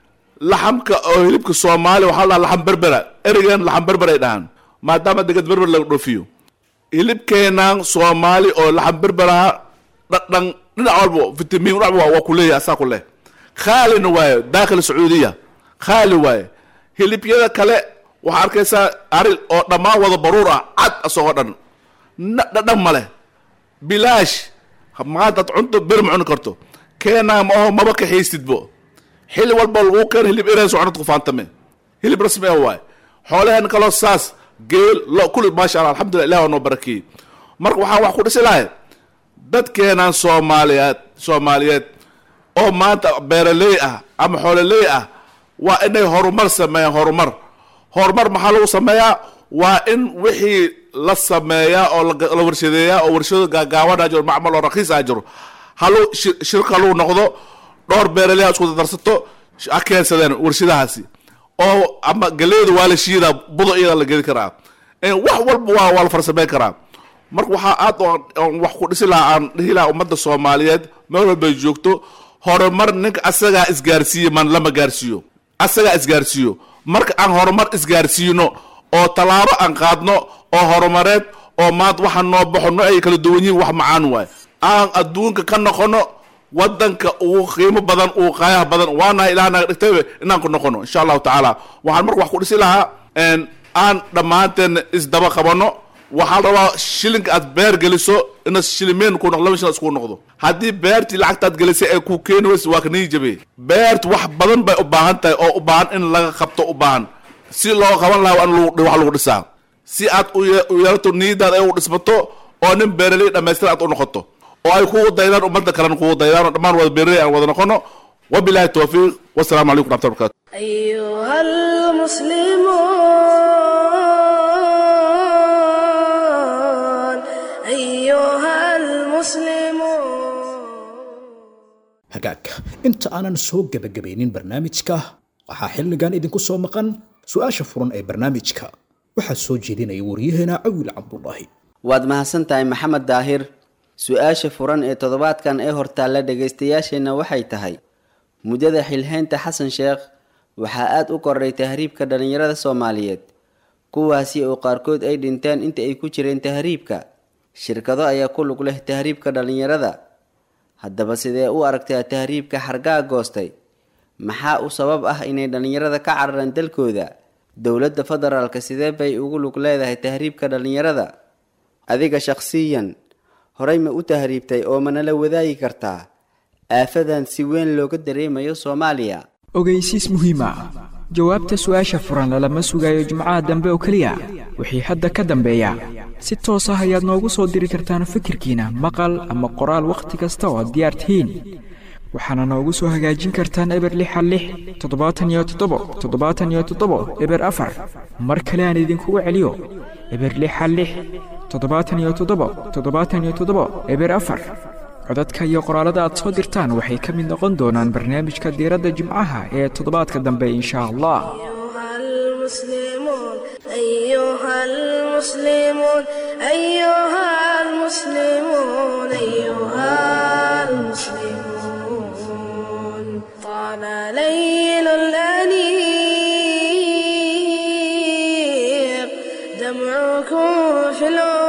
laxamka oo hilibka soomaaliya waxaa la dhaha laxam berbera ereygan laxam berber ay dhahaan maadaama degad berber laga dhoofiyo hilibkeenan soomaali oo laxam berberaha dhadhan dhinac walba fitamiin dhinac walba waa ku leeyahay asaa ku leh khaalina waaye daakil sacuudiya khaali waaye hilibyada kale waxaa arkaysaa aril oo dhammaan wada baruur ah cad asagoo dhan dhadhan ma leh bilaash maanta ad cunto ber ma cuni karto keenaa ma aho maba kaxaystidbo xili walba lagu keeno hilib ereys cunad ku faantame hilib rasmi ah waaye xoolaheen kaloo saas geel lo kulli maasha allah alxamdulillah ilah waa noo barakeeyey marka waxaan wax ku dhisi lahay dadkeenan soomaaliyeed soomaaliyeed oo maanta beeraley ah ama xoololey ah waa inay horumar sameeyaan horumar horumar maxaa lagu sameeyaa waa in wixii la sameeyaa oo la warshadeeyaa oo warshado gaagaaban a jiro macmal oo rakiis a jiro halu shirka lagu noqdo dhowr beeraley ha isku dardarsato ha keensadeen warshadahaasi oo ama galeyda waa la shiidaa budo iyada la geli karaa wax walba waa waa la farsameyn karaa marka waxaa aad wax ku dhisi lahaa aan dhihi lahaa ummadda soomaaliyeed meel walbay joogto horumar ninka asagaa isgaarsiiye man lama gaarsiiyo asagaa isgaarsiiyo marka aan horumar isgaarsiino oo tallaabo aan qaadno oo horumareed oo maanta waxa noo baxo no ay kala duwan yihiin wax macaan waay aan adduunka ka noqono wadanka ugu qiimo badan ugu qaayaha badan waanahay ilaah naga dhigtaybe inaan ku noqono insha allahu tacaala waxaan marka wax ku dhisi lahaa aan dhammaanteen isdaba qabano waxaa la rabaa shilinka aad beer geliso ina shilimeen ku noqdo laba shilin isku noqdo haddii beertii lacagtaad gelisay ay ku keeni weysa waa ka nii jabe beertu wax badan bay u baahan tahay oo u baahan in laga qabto u baahan si loo qaban lahaa in wax lagu dhisaa si aad u yeelato niyadaad ay u dhismato oo nin beeraley dhammaystir aad u noqoto oo ay kugu daydaan ummadda kalena kugu daydaan oo dhammaan wada beeraley aan wada noqono wabilahi towfiiq wasalaamu calaykum raxmat barkatu أيها المسلمون hagaag inta aanan soo gebagabaynin barnaamijka waxaa xilligan idinku soo maqan su-aasha furan ee barnaamijka waxaa soo jeedinaya waryaheena cawil cabdulaahi waad mahadsan tahay maxamed daahir su-aasha furan ee toddobaadkan ee hortaalla dhegaystayaasheenna waxay tahay muddada xilhaynta xasan sheekh waxaa aada u kordhay tahriibka dhallinyarada soomaaliyeed kuwaasi oo qaarkood ay dhinteen inta ay ku jireen tahriibka shirkado ayaa ku lug leh tahriibka dhallinyarada haddaba sidee u aragtaa tahriibka xargaa goostay maxaa u sabab ah inay dhallinyarada ka cararaan dalkooda dowladda federaalka sidee bay ugu lug leedahay tahriibka dhallinyarada adiga shakhsiyan horey ma u tahriibtay oo manala wadaagi kartaa aafadan si weyn looga dareemayo soomaaliya ogeysiis muhiim ah jawaabta su'aasha furan lalama sugayo jimcaha dambe oo keliya wixii hadda ka dambeeya si toos ah ayaad noogu soo diri kartaan fikirkiina maqal ama qoraal wakhti kasta oo aad diyaar tihiin waxaana noogu soo hagaajin kartaan eber lixa lix toddobaatan iyo toddobo toddobaatan iyo toddobo eber afar mar kale aan idinkugu celiyo eber lixa lix toddobaatan iyo toddobo toddobaatan iyo toddobo eber afar codadka iyo qoraalada aad soo dirtaan waxay ka mid noqon doonaan barnaamijka diiradda jimcaha ee toddobaadka dambe insha allah أيها المسلمون أيها المسلمون أيها المسلمون أيها المسلمون طال ليل الأنيق دمعكم في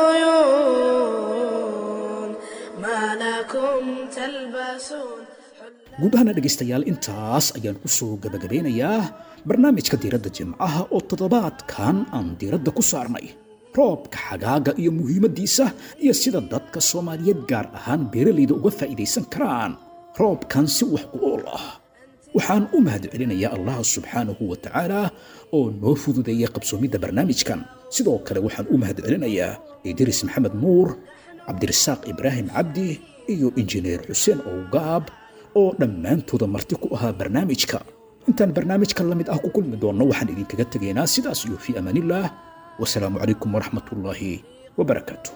العيون ما لكم تلبسون guud ahaana dhegaystayaal intaas ayaan ku soo gabagabeynayaa barnaamijka diiradda jimcaha oo toddobaadkan aan diiradda ku saarnay roobka xagaaga iyo muhiimaddiisa iyo sida dadka soomaaliyeed gaar ahaan beeralayda uga faa'iidaysan karaan roobkan si wax ku ool ah waxaan u mahad celinayaa allah subxaanahu wa tacaala oo noo fududeeyay qabsoomidda barnaamijkan sidoo kale waxaan u mahad celinayaa idris maxamed nuur cabdirasaaq ibraahim cabdi iyo injineer xuseen owgaab oo dhammaantooda marti ku ahaa barnaamijka intaan barnaamijkan la mid ah ku kulmi doonno waxaan idinkaga tegaynaa sidaas iyo fii amaanillaah wasalaamu calaykum waraxmat ullaahi wabarakaatu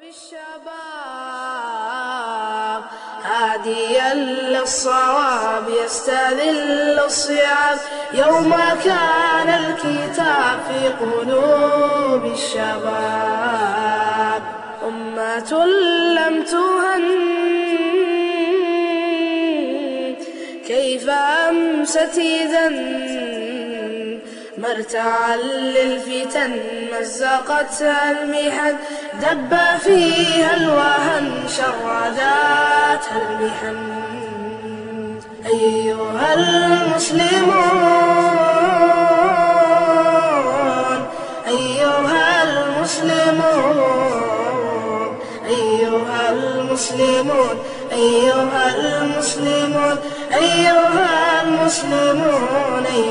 بالشباب هاديا للصواب يستذل الصعاب يوم كان الكتاب في قلوب الشباب أمة لم تهن كيف أمست إذا مرتعا للفتن مزقتها المحن دب فيها الوهن شرداتها المحن أيها المسلمون أيها المسلمون أيها المسلمون أيها المسلمون أيها المسلمون أيها